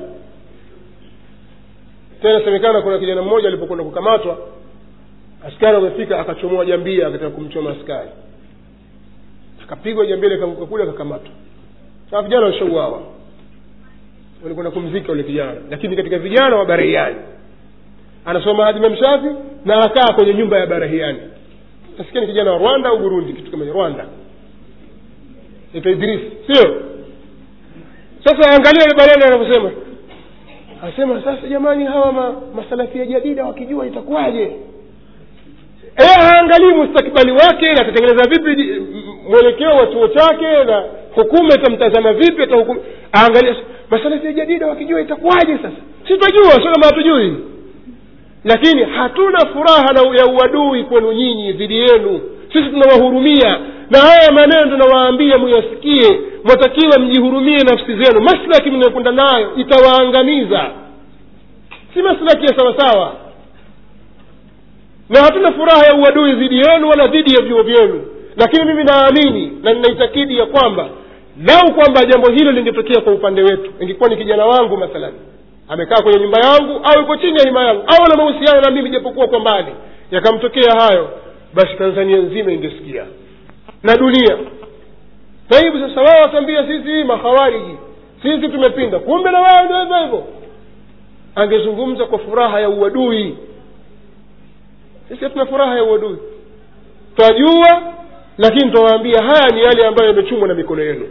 tena semekana kuna kijana mmoja alipokwenda kukamatwa askari wamefika akachomoa jambia akataka kumchoma askari akapigwa jambia likaanguka kule akakamatwa saa vijana washauawa walikwenda kumzika ule kijana lakini katika vijana wa barahiani anasoma hadi memshafi na akaa kwenye nyumba ya barahiani nasikia ni kijana wa rwanda au burundi kitu kama rwanda ita idris sio sasa angalia ile maneno anavyosema anasema sasa jamani hawa ma, masalafia jadida wakijua itakuwaje e, haangalii mustakbali wake na atatengeneza vipi mwelekeo wa chuo chake na hukuma itamtazama vipi atahukumu aangalia masalafia jadida wakijua itakuwaje sasa si twajua sio kama hatujui lakini hatuna furaha na ya uadui kwenu nyinyi dhidi yenu sisi tunawahurumia na haya maneno tunawaambia muyasikie mwatakiwa mjihurumie nafsi zenu maslaki mnayokwenda nayo itawaangamiza si maslaki ya sawasawa na hatuna furaha ya uadui dhidi yenu wala dhidi ya vyuo vyenu lakini mimi naamini na ninaitakidi ya kwamba lau kwamba jambo hilo lingetokea kwa upande wetu ingekuwa ni kijana wangu mathalan amekaa kwenye nyumba yangu au yuko chini ya hima yangu au ana mahusiano na mimi japokuwa kwa mbali yakamtokea hayo basi tanzania nzima ingesikia na dunia taibu sasa wao watambia sisi makhawariji sisi tumepinda kumbe na wao ndio hivyo hivyo angezungumza kwa furaha ya uadui sisi hatuna furaha ya uadui twajua lakini twawaambia haya ni yale ambayo yamechumwa na mikono yenu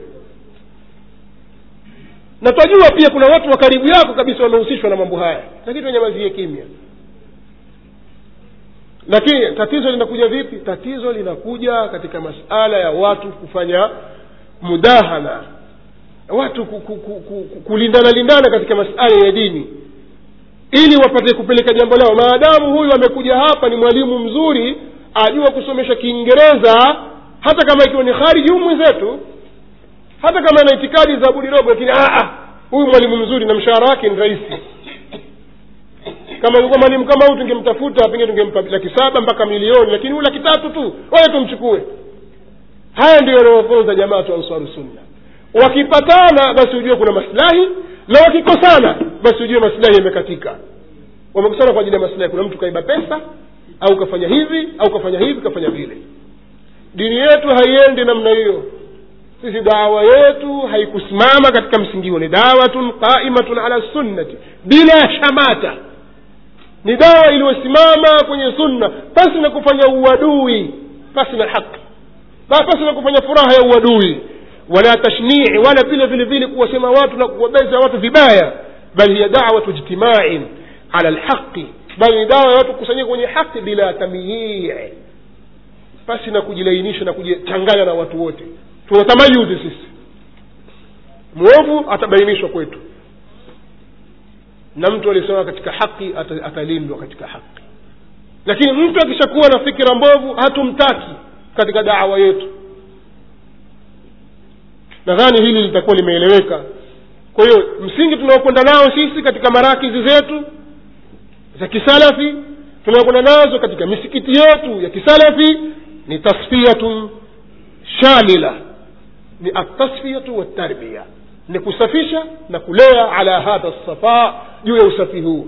na twajua pia kuna watu wa karibu yako kabisa wamehusishwa na mambo haya lakini tunyamazie kimya lakini tatizo linakuja vipi tatizo linakuja katika masala ya watu kufanya mudahana watu ku, ku, ku, ku, ku, kulindana lindana katika masala ya dini ili wapate kupeleka jambo lao maadamu huyu amekuja hapa ni mwalimu mzuri ajua kusomesha kiingereza hata kama ikiwa ni khariji huyu mwenzetu hata kama ana itikadi za budi dogo lakini huyu mwalimu mzuri na mshahara wake ni rahisi kama ilikuwa mwalimu kama huyu tungemtafuta pengine tungempa laki saba mpaka milioni lakini huyu laki tatu tu wale tumchukue haya ndio yanayofunza jamaa tu ansaru sunna wakipatana basi ujue kuna maslahi na wakikosana basi ujue maslahi yamekatika wamekosana kwa ajili ya maslahi kuna mtu kaiba pesa au kafanya hivi au kafanya hivi kafanya vile dini yetu haiendi namna hiyo sisi dawa yetu haikusimama katika msingi huo ni dawatun qaimatun ala sunnati bila shamata ni dawa iliyosimama kwenye sunna pasi na kufanya uadui pasi na haki pasi na kufanya furaha ya uadui wala tashnii wala vile vile vile kuwasema watu na kuwabeza watu vibaya bal hiya dawatu ijtimain ala lhaqi bali ni dawa ya watu kukusanyika kwenye haki bila tamyii pasi na kujilainisha na kujichanganya na watu wote tuna tamayuzi sisi mwovu atabainishwa kwetu na mtu aliyesimama katika haki atalindwa katika haki lakini mtu akishakuwa na fikira mbovu hatumtaki katika dawa yetu nadhani hili litakuwa limeeleweka kwa hiyo msingi tunaokwenda nao sisi katika marakizi zetu za kisalafi tunaokwenda nazo katika misikiti yetu ya kisalafi ni tasfiyatun shamila ni atasfiyatu waltarbia ni kusafisha na kulea ala hadha safa juu ya usafi huu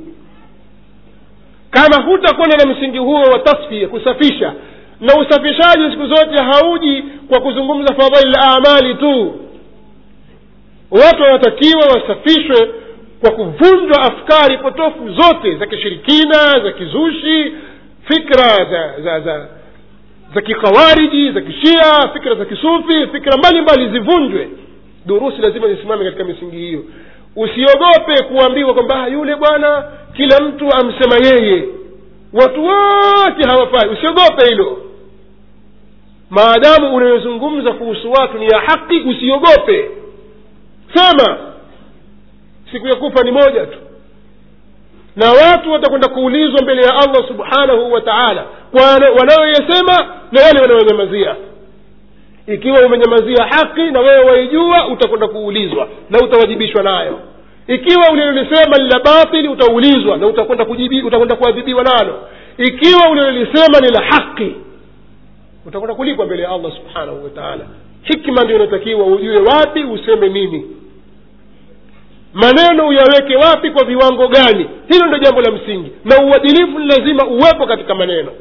kama hutakwenda na msingi huo wa tasfia kusafisha na usafishaji siku zote hauji kwa kuzungumza fadhaili amali tu watu wanatakiwa wasafishwe kwa kuvunjwa afkari potofu zote za kishirikina za kizushi fikra za za za za kikhawariji za kishia fikra za kisufi fikra mbalimbali zivunjwe durusi lazima zisimame katika misingi hiyo usiogope kuambiwa kwamba yule bwana kila mtu amsema yeye watu wote hawafai usiogope hilo maadamu unayozungumza kuhusu watu ni ya haki usiogope sema siku ya kufa ni moja tu na watu watakwenda kuulizwa mbele ya allah subhanahu wa taala kwa wanayoyasema na yale wanayonyamazia ikiwa umenyamazia haki na wewe waijua utakwenda kuulizwa na utawajibishwa nayo ikiwa ulilolisema ni la batili utaulizwa na utakwenda kujibi utakwenda kuadhibiwa nalo ikiwa ulilolisema ni la haki utakwenda kulipwa mbele ya allah subhanahu wa taala hikma ndio inatakiwa ujue wapi useme nini maneno uyaweke wapi kwa viwango gani hilo ndio jambo la msingi na uadilifu ni lazima uwepo katika maneno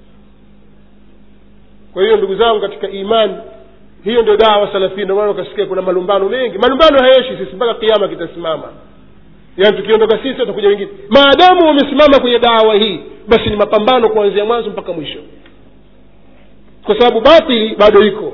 kwa hiyo ndugu zangu katika imani hiyo ndio dawa salafia ndio maana ukasikia kuna malumbano mengi malumbano hayeshi sisi mpaka kiama kitasimama yaani tukiondoka sisi watakuja wengine maadamu wamesimama kwenye dawa hii basi ni mapambano kuanzia mwanzo mpaka mwisho kwa sababu batili bado iko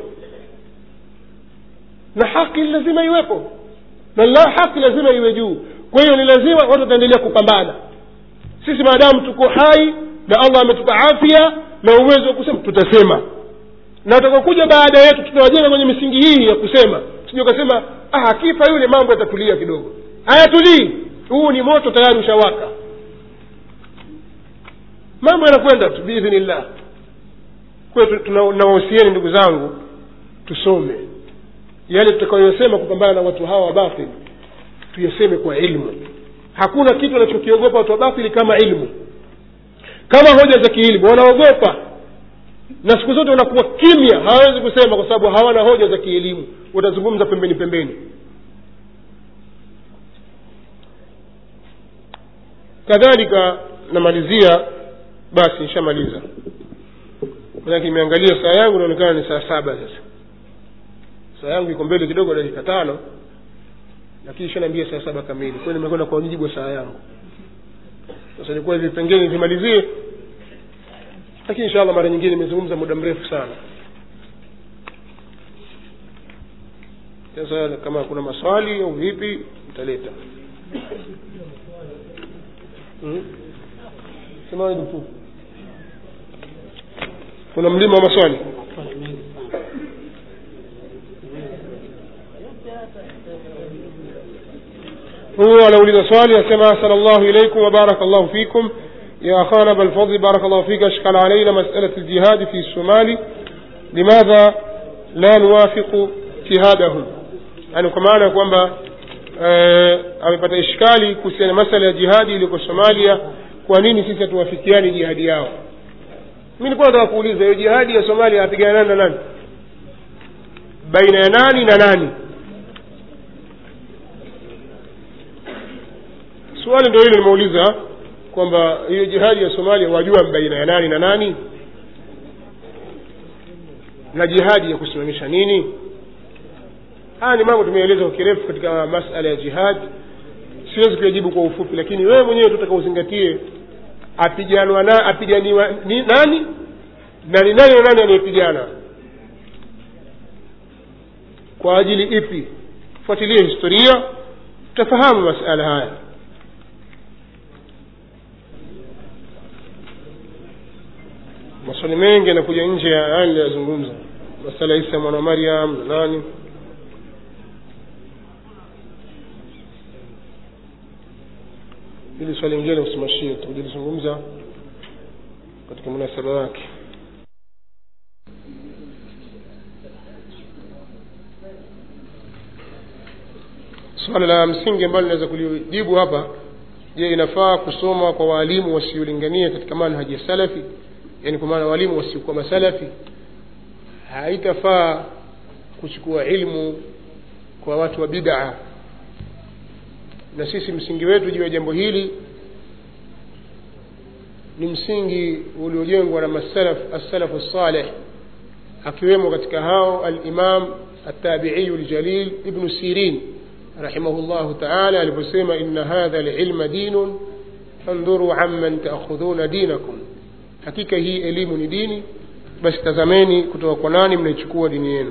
na haki lazima iwepo na la haki lazima iwe juu kwa hiyo ni lazima watu wataendelea kupambana sisi maadamu tuko hai na allah ametupa afya na uwezo wa kusema tutasema na utakaokuja baada yetu tutawajenga kwenye misingi hii ya kusema sija ukasema ah, akifa yule mambo yatatulia kidogo hayatulii huu ni moto tayari ushawaka mambo yanakwenda tu biidhnillah kwayo nawahusieni ndugu zangu tusome yale tutakayosema kupambana na watu hawa wa batili tuyaseme kwa ilmu hakuna kitu wanachokiogopa watu wa batili kama ilmu kama hoja za kiilmu wanaogopa na siku zote wanakuwa kimya hawawezi kusema kwa sababu hawana hoja za kielimu watazungumza pembeni pembeni kadhalika namalizia basi nishamaliza manake imeangalia saa yangu inaonekana ni saa saba sasa saa yangu iko mbele kidogo dakika tano lakini ishanaambia saa saba kamili kwayo nimekwenda kwa mujibu wa saa yangu sasa nikuwa hivi pengine nivimalizie lakini insha allah mara nyingine nimezungumza muda mrefu sana sasa kama kuna maswali au vipi mtaleta hmm? sema tu kuna mlima wa maswali هو anauliza swali asema asala llahu ilaikum wabaraka llahu fikum يا أخانا بالفضل بارك الله فيك أشكل علينا مسألة الجهاد في الصومال لماذا لا نوافق جهادهم يعني كمان kwamba amepata ishkali kuhusiana masala ya jihadi iliyoko somalia kwa nini sisi hatuwafikiani jihadi yao mi nilikuwa nataka kuuliza hiyo jihadi ya somalia apigana nani na nani baina ya nani na nani swali ndio hilo nimeuliza kwamba hiyo jihadi ya somalia wajua baina ya nani na nani na jihadi ya kusimamisha nini haya ni mambo tumeeleza kwa kirefu katika masala ya jihadi siwezi kuyajibu kwa ufupi lakini wewe mwenyewe tutaka uzingatie apiganwa na apiganiwa ni nani na ni nani na nani anayepigana kwa ajili ipi fuatilie historia tutafahamu masala haya maswali mengi yanakuja nje ya haya niliyazungumza masala ya isa mwana wa mariam na nani hili swali lingine usimashie tukulizungumza katika munasaba wake swala la msingi ambalo linaweza kulijibu hapa je inafaa kusoma kwa waalimu wasiolingania katika manhaji ya salafi yani kwa maana walimu wasiokuwa masalafi haitafaa kuchukua ilmu kwa watu wa bidaa na sisi msingi wetu juu ya jambo hili ni msingi uliojengwa na masalaf assalafu saleh akiwemo katika hao alimam التابعي الجليل ابن سيرين رحمه الله تعالى aliposema إن هذا العلم دين فانظروا عمن تأخذون دينكم hakika hii elimu ni dini basi tazameni kutoka kwa nani mnaichukua dini yenu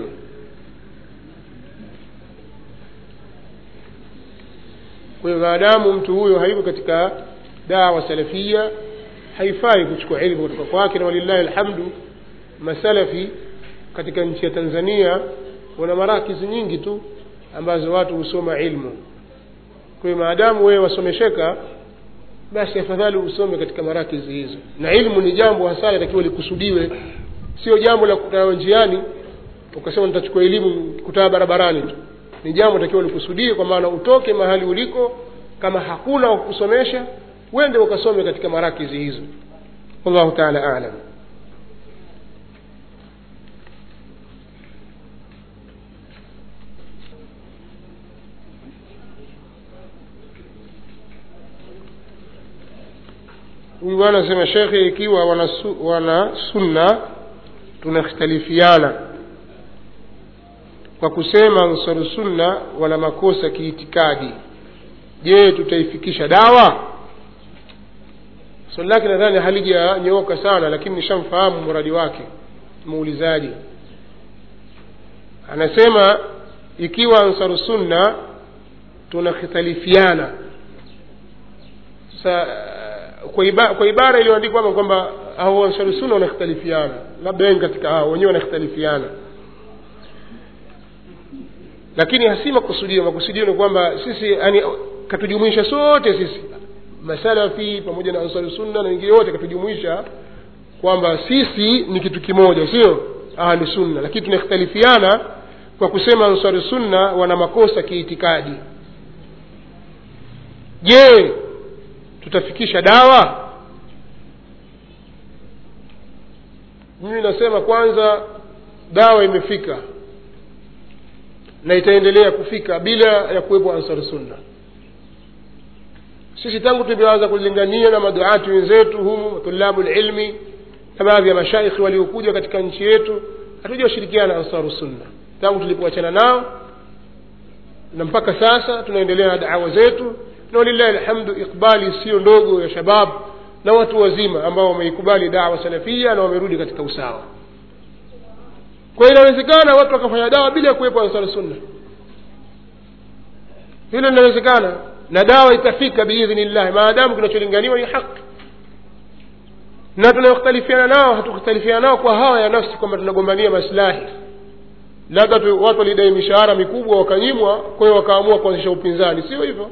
kwa hiyo maadamu mtu huyo hayuko katika dawa salafia haifai kuchukua ilmu kutoka kwake na walillahi alhamdu masalafi katika nchi ya tanzania wana marakizi nyingi tu ambazo watu husoma ilmu kwa hiyo maadamu wewe wasomesheka basi afadhali usome katika marakizi hizo na ilmu ni jambo hasa litakiwa likusudiwe sio jambo la kutana njiani ukasema nitachukua elimu kutaa barabarani tu ni jambo takiwa likusudie kwa maana utoke mahali uliko kama hakuna wa kusomesha wende ukasome katika marakizi hizo wallahu taala alam huyu bwana anasema shekhe ikiwa wana, su, wana sunna tunakhtalifiana kwa kusema ansaru sunna wana makosa kiitikadi je tutaifikisha dawa swali lake nadhani halijanyooka sana lakini nishamfahamu muradi wake muulizaji anasema ikiwa ansaru sunna tunakhitalifiana sasa kwa, iba, kwa ibara iliyoandikwa hapa kwamba hao ansaru sunna wanakhtalifiana labda wengi katika hao wenyewe wanakhtalifiana lakini hasi makusudio makusudio ni kwamba sisi yani katujumuisha sote sisi masalafi pamoja na ansari sunna na wengine wote katujumuisha kwamba sisi ni kitu kimoja sio ahlu sunna lakini tunakhtalifiana kwa kusema ansari sunna wana makosa kiitikadi je tutafikisha dawa mimi nasema kwanza dawa imefika na itaendelea kufika bila ya kuwepo ansar sunna sisi tangu tumeanza kulingania na maduati wenzetu humu tulabu lilmi na baadhi ya mashaikhi waliokuja katika nchi yetu hatujashirikiana na ansaru sunna tangu tulipoachana nao na mpaka sasa tunaendelea na dawa zetu na walillahi alhamdu ikbali sio ndogo ya shabab na watu wazima ambao wameikubali dawa salafia na wamerudi katika usawa kwa hiyo inawezekana watu wakafanya dawa bila ya kuwepo ansar sunna hilo linawezekana na dawa itafika biidhnillahi maadamu kinacholinganiwa ni haki na tunakhtalifiana nao hatukhtalifiana nao kwa hawa ya nafsi kwamba tunagombania maslahi labda tu watu walidai mishahara mikubwa wakanyimwa kwa hiyo wakaamua kuanzisha upinzani sio hivyo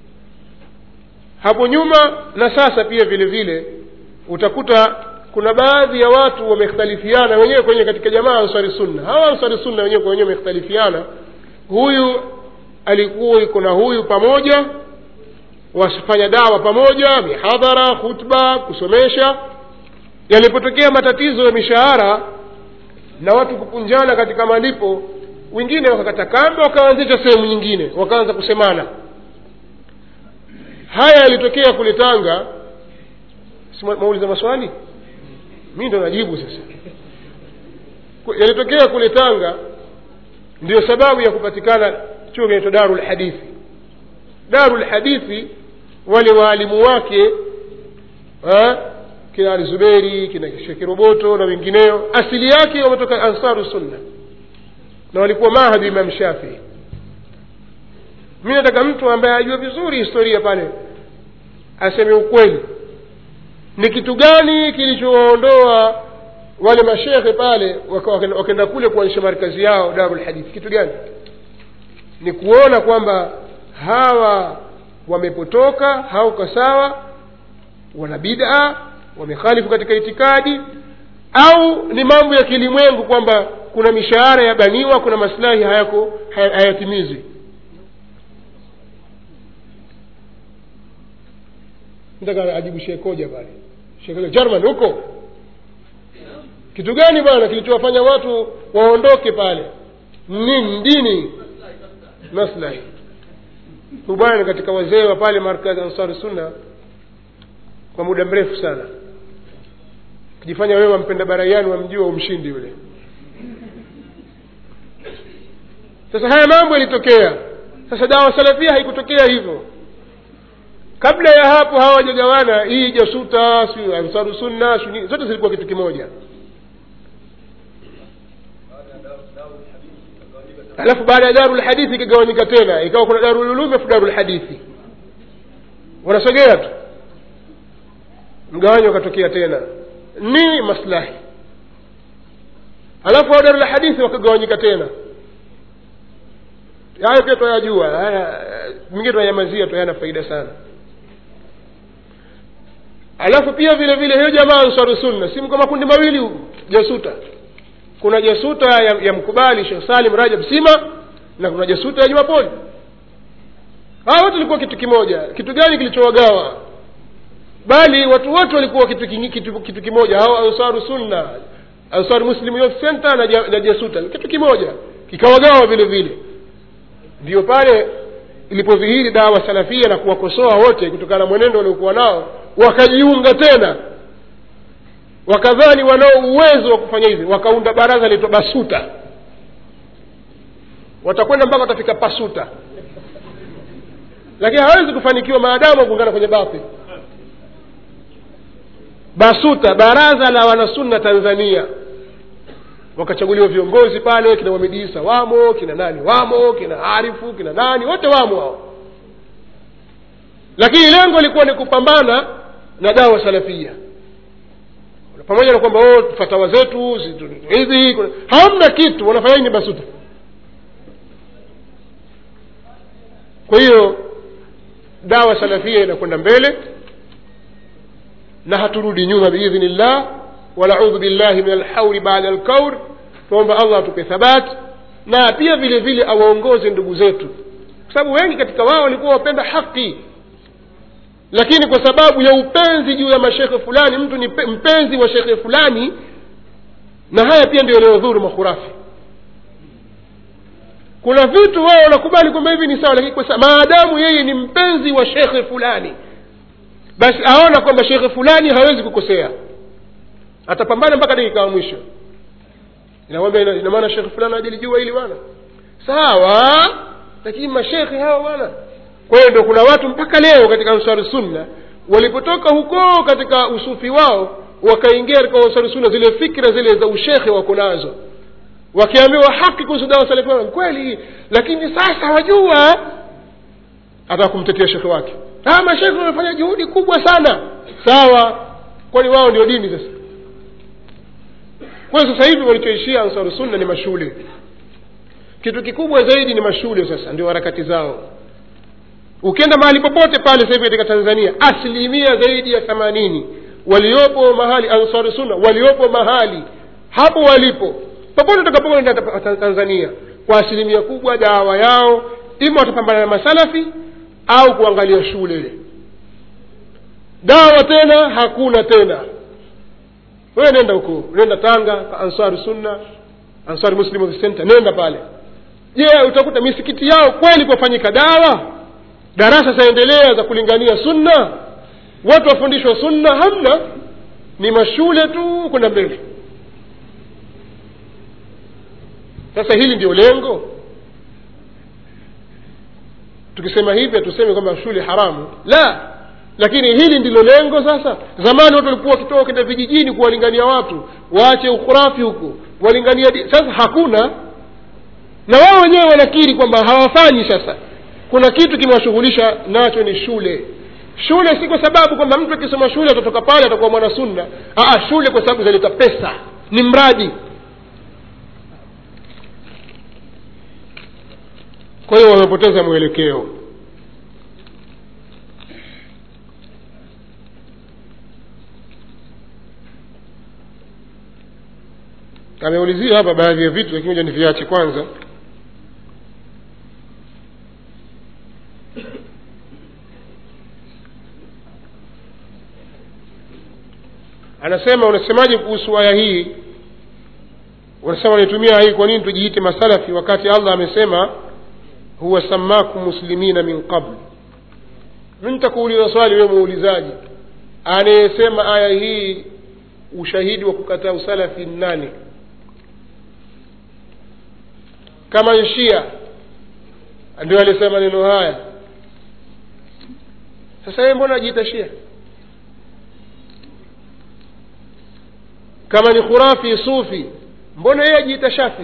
hapo nyuma na sasa pia vile vile utakuta kuna baadhi ya watu wamekhtalifiana wenyewe kwenye katika jamaa ansari sunna hawa ansari sunna wenyewe kwa wenyewe wamekhtalifiana huyu alikuwa iko na huyu pamoja wafanya dawa pamoja mihadhara khutba kusomesha yalipotokea matatizo ya mishahara na watu kupunjana katika malipo wengine wakakata kamba wakaanzisha sehemu nyingine wakaanza kusemana haya yalitokea kule tanga mauliza maswali mi ndo najibu sasa yalitokea kule tanga ndio sababu ya kupatikana chuo kinaitwa daru lhadithi daru lhadithi wale waalimu wake ha? kina ali zuberi kina shekiroboto na wengineo asili yake wametoka ansaru sunna na walikuwa mahadi imam shafii mi nataka mtu ambaye ajua vizuri historia pale aseme ukweli ni kitu gani kilichowaondoa wale mashekhe pale wakaenda kule kuanzisha markazi yao darul hadithi kitu gani ni kuona kwamba hawa wamepotoka hauko sawa wana bid'a wamekhalifu katika itikadi au ni mambo ya kilimwengu kwamba kuna mishahara yabaniwa kuna maslahi hayako hayatimizwi nataka ajibu shekoja pale shekoja german huko kitu gani bwana kilichowafanya watu waondoke pale nini dini maslahi bwana katika wazee wa pale markazi ansari sunna kwa muda mrefu sana ukijifanya wewe wampenda baraiani wamjua umshindi yule sasa haya mambo yalitokea sasa dawa salafia haikutokea hivyo kabla ya hapo hawa wajagawana hii jasuta si ansaru sunna suni, zote zilikuwa kitu kimoja alafu baada ya daru lhadithi ikagawanyika tena ikawa kuna daru lulumi afu daru lhadithi wanasogea tu mgawanyo ukatokea tena ni maslahi alafu wa daru lhadithi wakagawanyika tena hayo pia twayajua haya mingine twayamazia tu hayana faida sana alafu pia vile vile hiyo jamaa ansaru sunna si mko makundi mawili jasuta kuna jasuta ya, ya mkubali shekh salim rajab sima na kuna jasuta ya jumapoli hawa wote walikuwa kitu kimoja kitu gani kilichowagawa bali watu wote walikuwa kitu, kitu, kitu kimoja hawa ansaru sunna ansaru muslim youth center na, ja, na jasuta kitu kimoja kikawagawa vile vile ndio pale ilipodhihiri dawa salafia na kuwakosoa wote kutokana na mwenendo waliokuwa nao wakajiunga tena wakadhani wanao uwezo wa kufanya hivi wakaunda baraza linaitwa basuta watakwenda mpaka watafika pasuta lakini hawezi kufanikiwa maadamu wakuungana kwenye batil basuta baraza la wanasunna tanzania wakachaguliwa viongozi pale kina wamediisa wamo kina nani wamo kina arifu kina nani wote wamo hao lakini lengo lilikuwa ni kupambana na dawa salafia pamoja na kwamba oh, fatawa zetu hivi hamna kitu wanafanya nini basuta kwa hiyo dawa salafia inakwenda mbele na haturudi nyuma biidhnillah wanaudhu billahi min alhauli bada alkaur tuomba allah atupe thabati na pia vile vile awaongoze ndugu zetu kwa sababu wengi katika wao walikuwa wapenda haki lakini kwa sababu ya upenzi juu ya mashekhe fulani mtu ni mpenzi wa shekhe fulani na haya pia ndio yanayodhuru makhurafi kuna vitu wao wanakubali kwamba hivi ni sawa lakini kwa maadamu yeye ni mpenzi wa shekhe fulani basi aona kwamba shekhe fulani hawezi kukosea atapambana mpaka dakika ya mwisho inakwambia ina maana shekhe fulani ajilijua hili bwana sawa lakini mashekhe hawa bwana kwa hiyo ndo kuna watu mpaka leo katika ansari sunna walipotoka huko katika usufi wao wakaingia katika ansari sunna zile fikra zile za ushekhe wako nazo wakiambiwa haki kuhusu dawa salafi kweli lakini sasa wajua hata kumtetea shekhe wake ah mashekhe wamefanya juhudi kubwa sana sawa kwani wao ndio dini sasa kwa hiyo sasa hivi walichoishia ansaru sunna ni mashule kitu kikubwa zaidi ni mashule sasa ndio harakati zao ukienda mahali popote pale sasa hivi katika tanzania asilimia zaidi ya themanini waliopo mahali ansaru sunna waliopo mahali hapo walipo popote utakapokwenda tanzania kwa asilimia kubwa dawa yao ima watapambana na masalafi au kuangalia shule ile dawa tena hakuna tena wewe nenda huko nenda tanga ansari sunna ansari muslim of center nenda pale je utakuta misikiti yao kweli kwafanyika dawa darasa zaendelea za kulingania sunna watu wafundishwa sunna hamna ni mashule tu kwenda mbele sasa hili ndio lengo tukisema hivi hatusemi kwamba shule haramu la lakini hili ndilo lengo sasa zamani watu walikuwa wakitoka kwenda vijijini kuwalingania watu waache ukhurafi huko walingania sasa hakuna na wao wenyewe wanakiri kwamba hawafanyi sasa kuna kitu kimewashughulisha nacho ni shule shule si kwa sababu kwamba mtu akisoma shule atatoka pale atakuwa mwana sunna Aa, shule kwa sababu zinaleta pesa ni mradi kwa hiyo wamepoteza mwelekeo ameulizia hapa baadhi ya vitu lakini moja ni viache kwanza anasema unasemaje kuhusu aya hii unasema unaitumia hii kwa nini tujiite masalafi wakati allah amesema huwa samakum muslimina min qabl mi nitakuuliza swali wewe muulizaji anayesema aya hii ushahidi wa kukataa usalafi ni nani kama nshia ndio alisema maneno haya sasa yeye mbona ajiita shia kama ni khurafi sufi mbona yeye ajiita shafi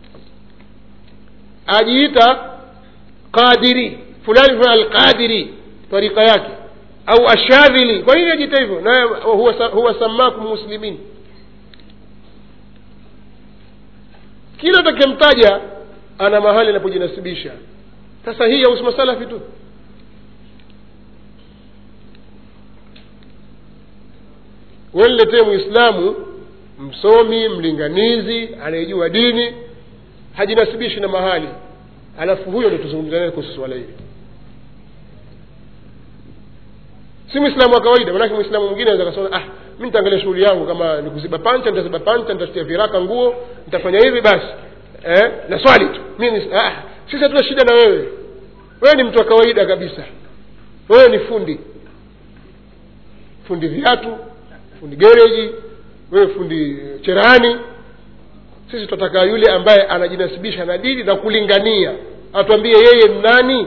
ajiita qadiri fulani fulani alqadiri tarika yake au ashadhili kwa nini ajiita hivyo naye huwa, huwa samakum muslimin kila utakemtaja ana mahali anapojinasibisha sasa hii yahusu masalafi tu weniletee mwislamu msomi mlinganizi anayejua dini hajinasibishi na mahali alafu huyo ndo tuzungumza naye kuhusu swala hili si mwislamu wa kawaida manake mwislamu mwingine aweza kasema ah mi nitaangalia shughuli yangu kama ni kuziba pancha nitaziba pancha nitatia viraka nguo nitafanya hivi basi eh? na swali tu mimi ah, sisi hatuna shida na wewe wewe ni mtu wa kawaida kabisa wewe ni fundi fundi viatu fundi gereji wewe fundi cherehani sisi tunataka yule ambaye anajinasibisha na dini na kulingania atuambie yeye ni nani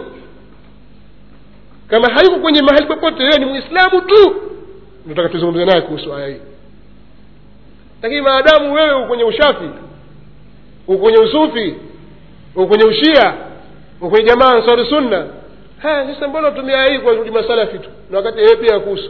kama hayuko kwenye mahali popote yeye ni mwislamu tu nataka tuzungumze naye kuhusu aya hii lakini maadamu wewe uko kwenye ushafi uko kwenye usufi uko kwenye ushia uko kwenye jamaa ansari sunna sasa mbona tumia aya hii kwa rudi masalafi tu na wakati yeye pia kuhusu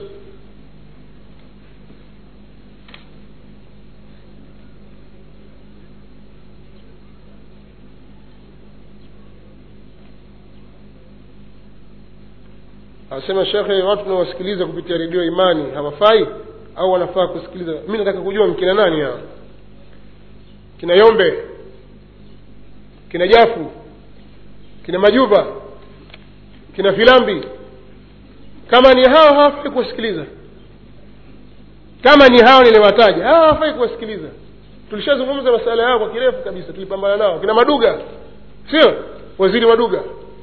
anasema shekhe watu tunawasikiliza kupitia redio imani hawafai au wanafaa kusikiliza mi nataka kujua mkina nani hao kina yombe kina jafu kina majuba kina filambi kama ni hao hawafai kuwasikiliza kama ni hao niliwataja hao hawafai kuwasikiliza tulishazungumza masala yao kwa kirefu kabisa tulipambana nao kina maduga sio waziri maduga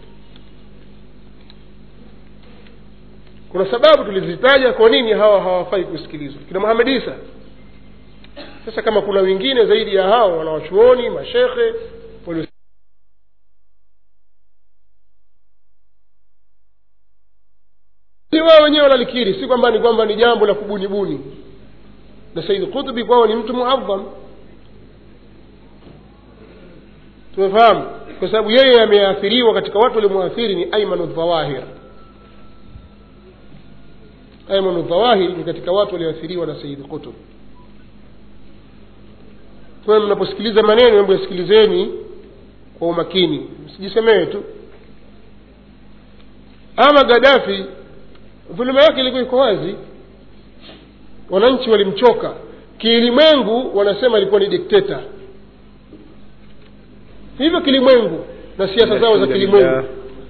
kuna sababu tulizitaja kwa nini hawa hawafai kusikilizwa kina muhamed isa sasa kama kuna wengine zaidi ya hao wanawachuoni mashekhe walio si wao wenyewe wanalikiri si kwamba ni kwamba ni jambo la kubunibuni na said qutbi kwao ni mtu muadham tumefahamu kwa sababu yeye ameathiriwa katika watu waliomwathiri ni aimanu dhawahir aimanu dhawahir ni katika watu walioathiriwa na said qutb kwa hiyo mnaposikiliza maneno hebu yasikilizeni kwa umakini msijisemee tu ama gadafi dhuluma yake ilikuwa iko wazi wananchi walimchoka kilimwengu wanasema ilikuwa ni dikteta hivyo kilimwengu na siasa zao za kilimwengu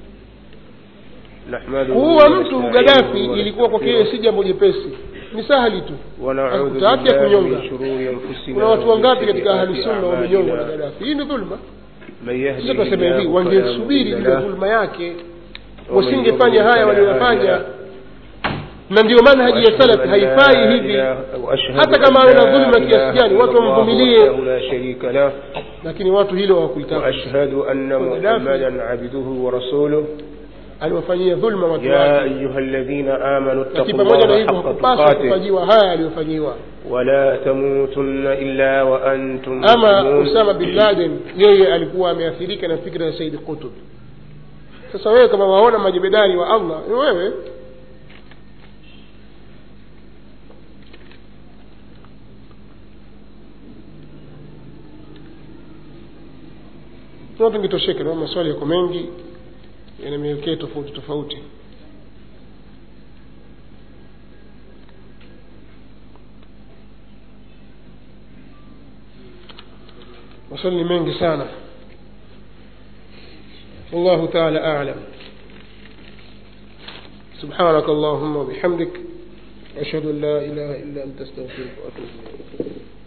kuua mtu gadafi ilikuwa kwake yeye si jambo jepesi ni sahali tu akutaki ya kunyonga kuna watu wangapi katika ahlusunna wamenyongwa na gadafi hii ni dhulma sasa tunasema hivi wangesubiri ile dhulma yake wasingefanya haya walioyafanya na ndio manhaji ya salaf haifai hivi hata kama awe na dhulma kiasi gani watu wamvumilie lakini watu hilo hawakulitaka وأشهد أن محمدا عبده ورسوله aliwafanyia dhulma watu يا wake أيها الذين آمنوا اتقوا lakini pamoja na الله hivyo حق hakupaswa تقاته kufanyiwa haya aliyofanyiwa ولا تموتن إلا وأنتم ama مسلمون usama bin laden yeye alikuwa ameathirika na fikra ya saidi qutub sasa wewe kama waona majebedari wa allah ni wewe tunapo ngitosheke na maswali yako mengi yana mielekeo tofauti tofauti maswali ni mengi sana والله تعالى أعلم سبحانك اللهم وبحمدك أشهد أن لا إله إلا أنت استغفرك وأتوب إليك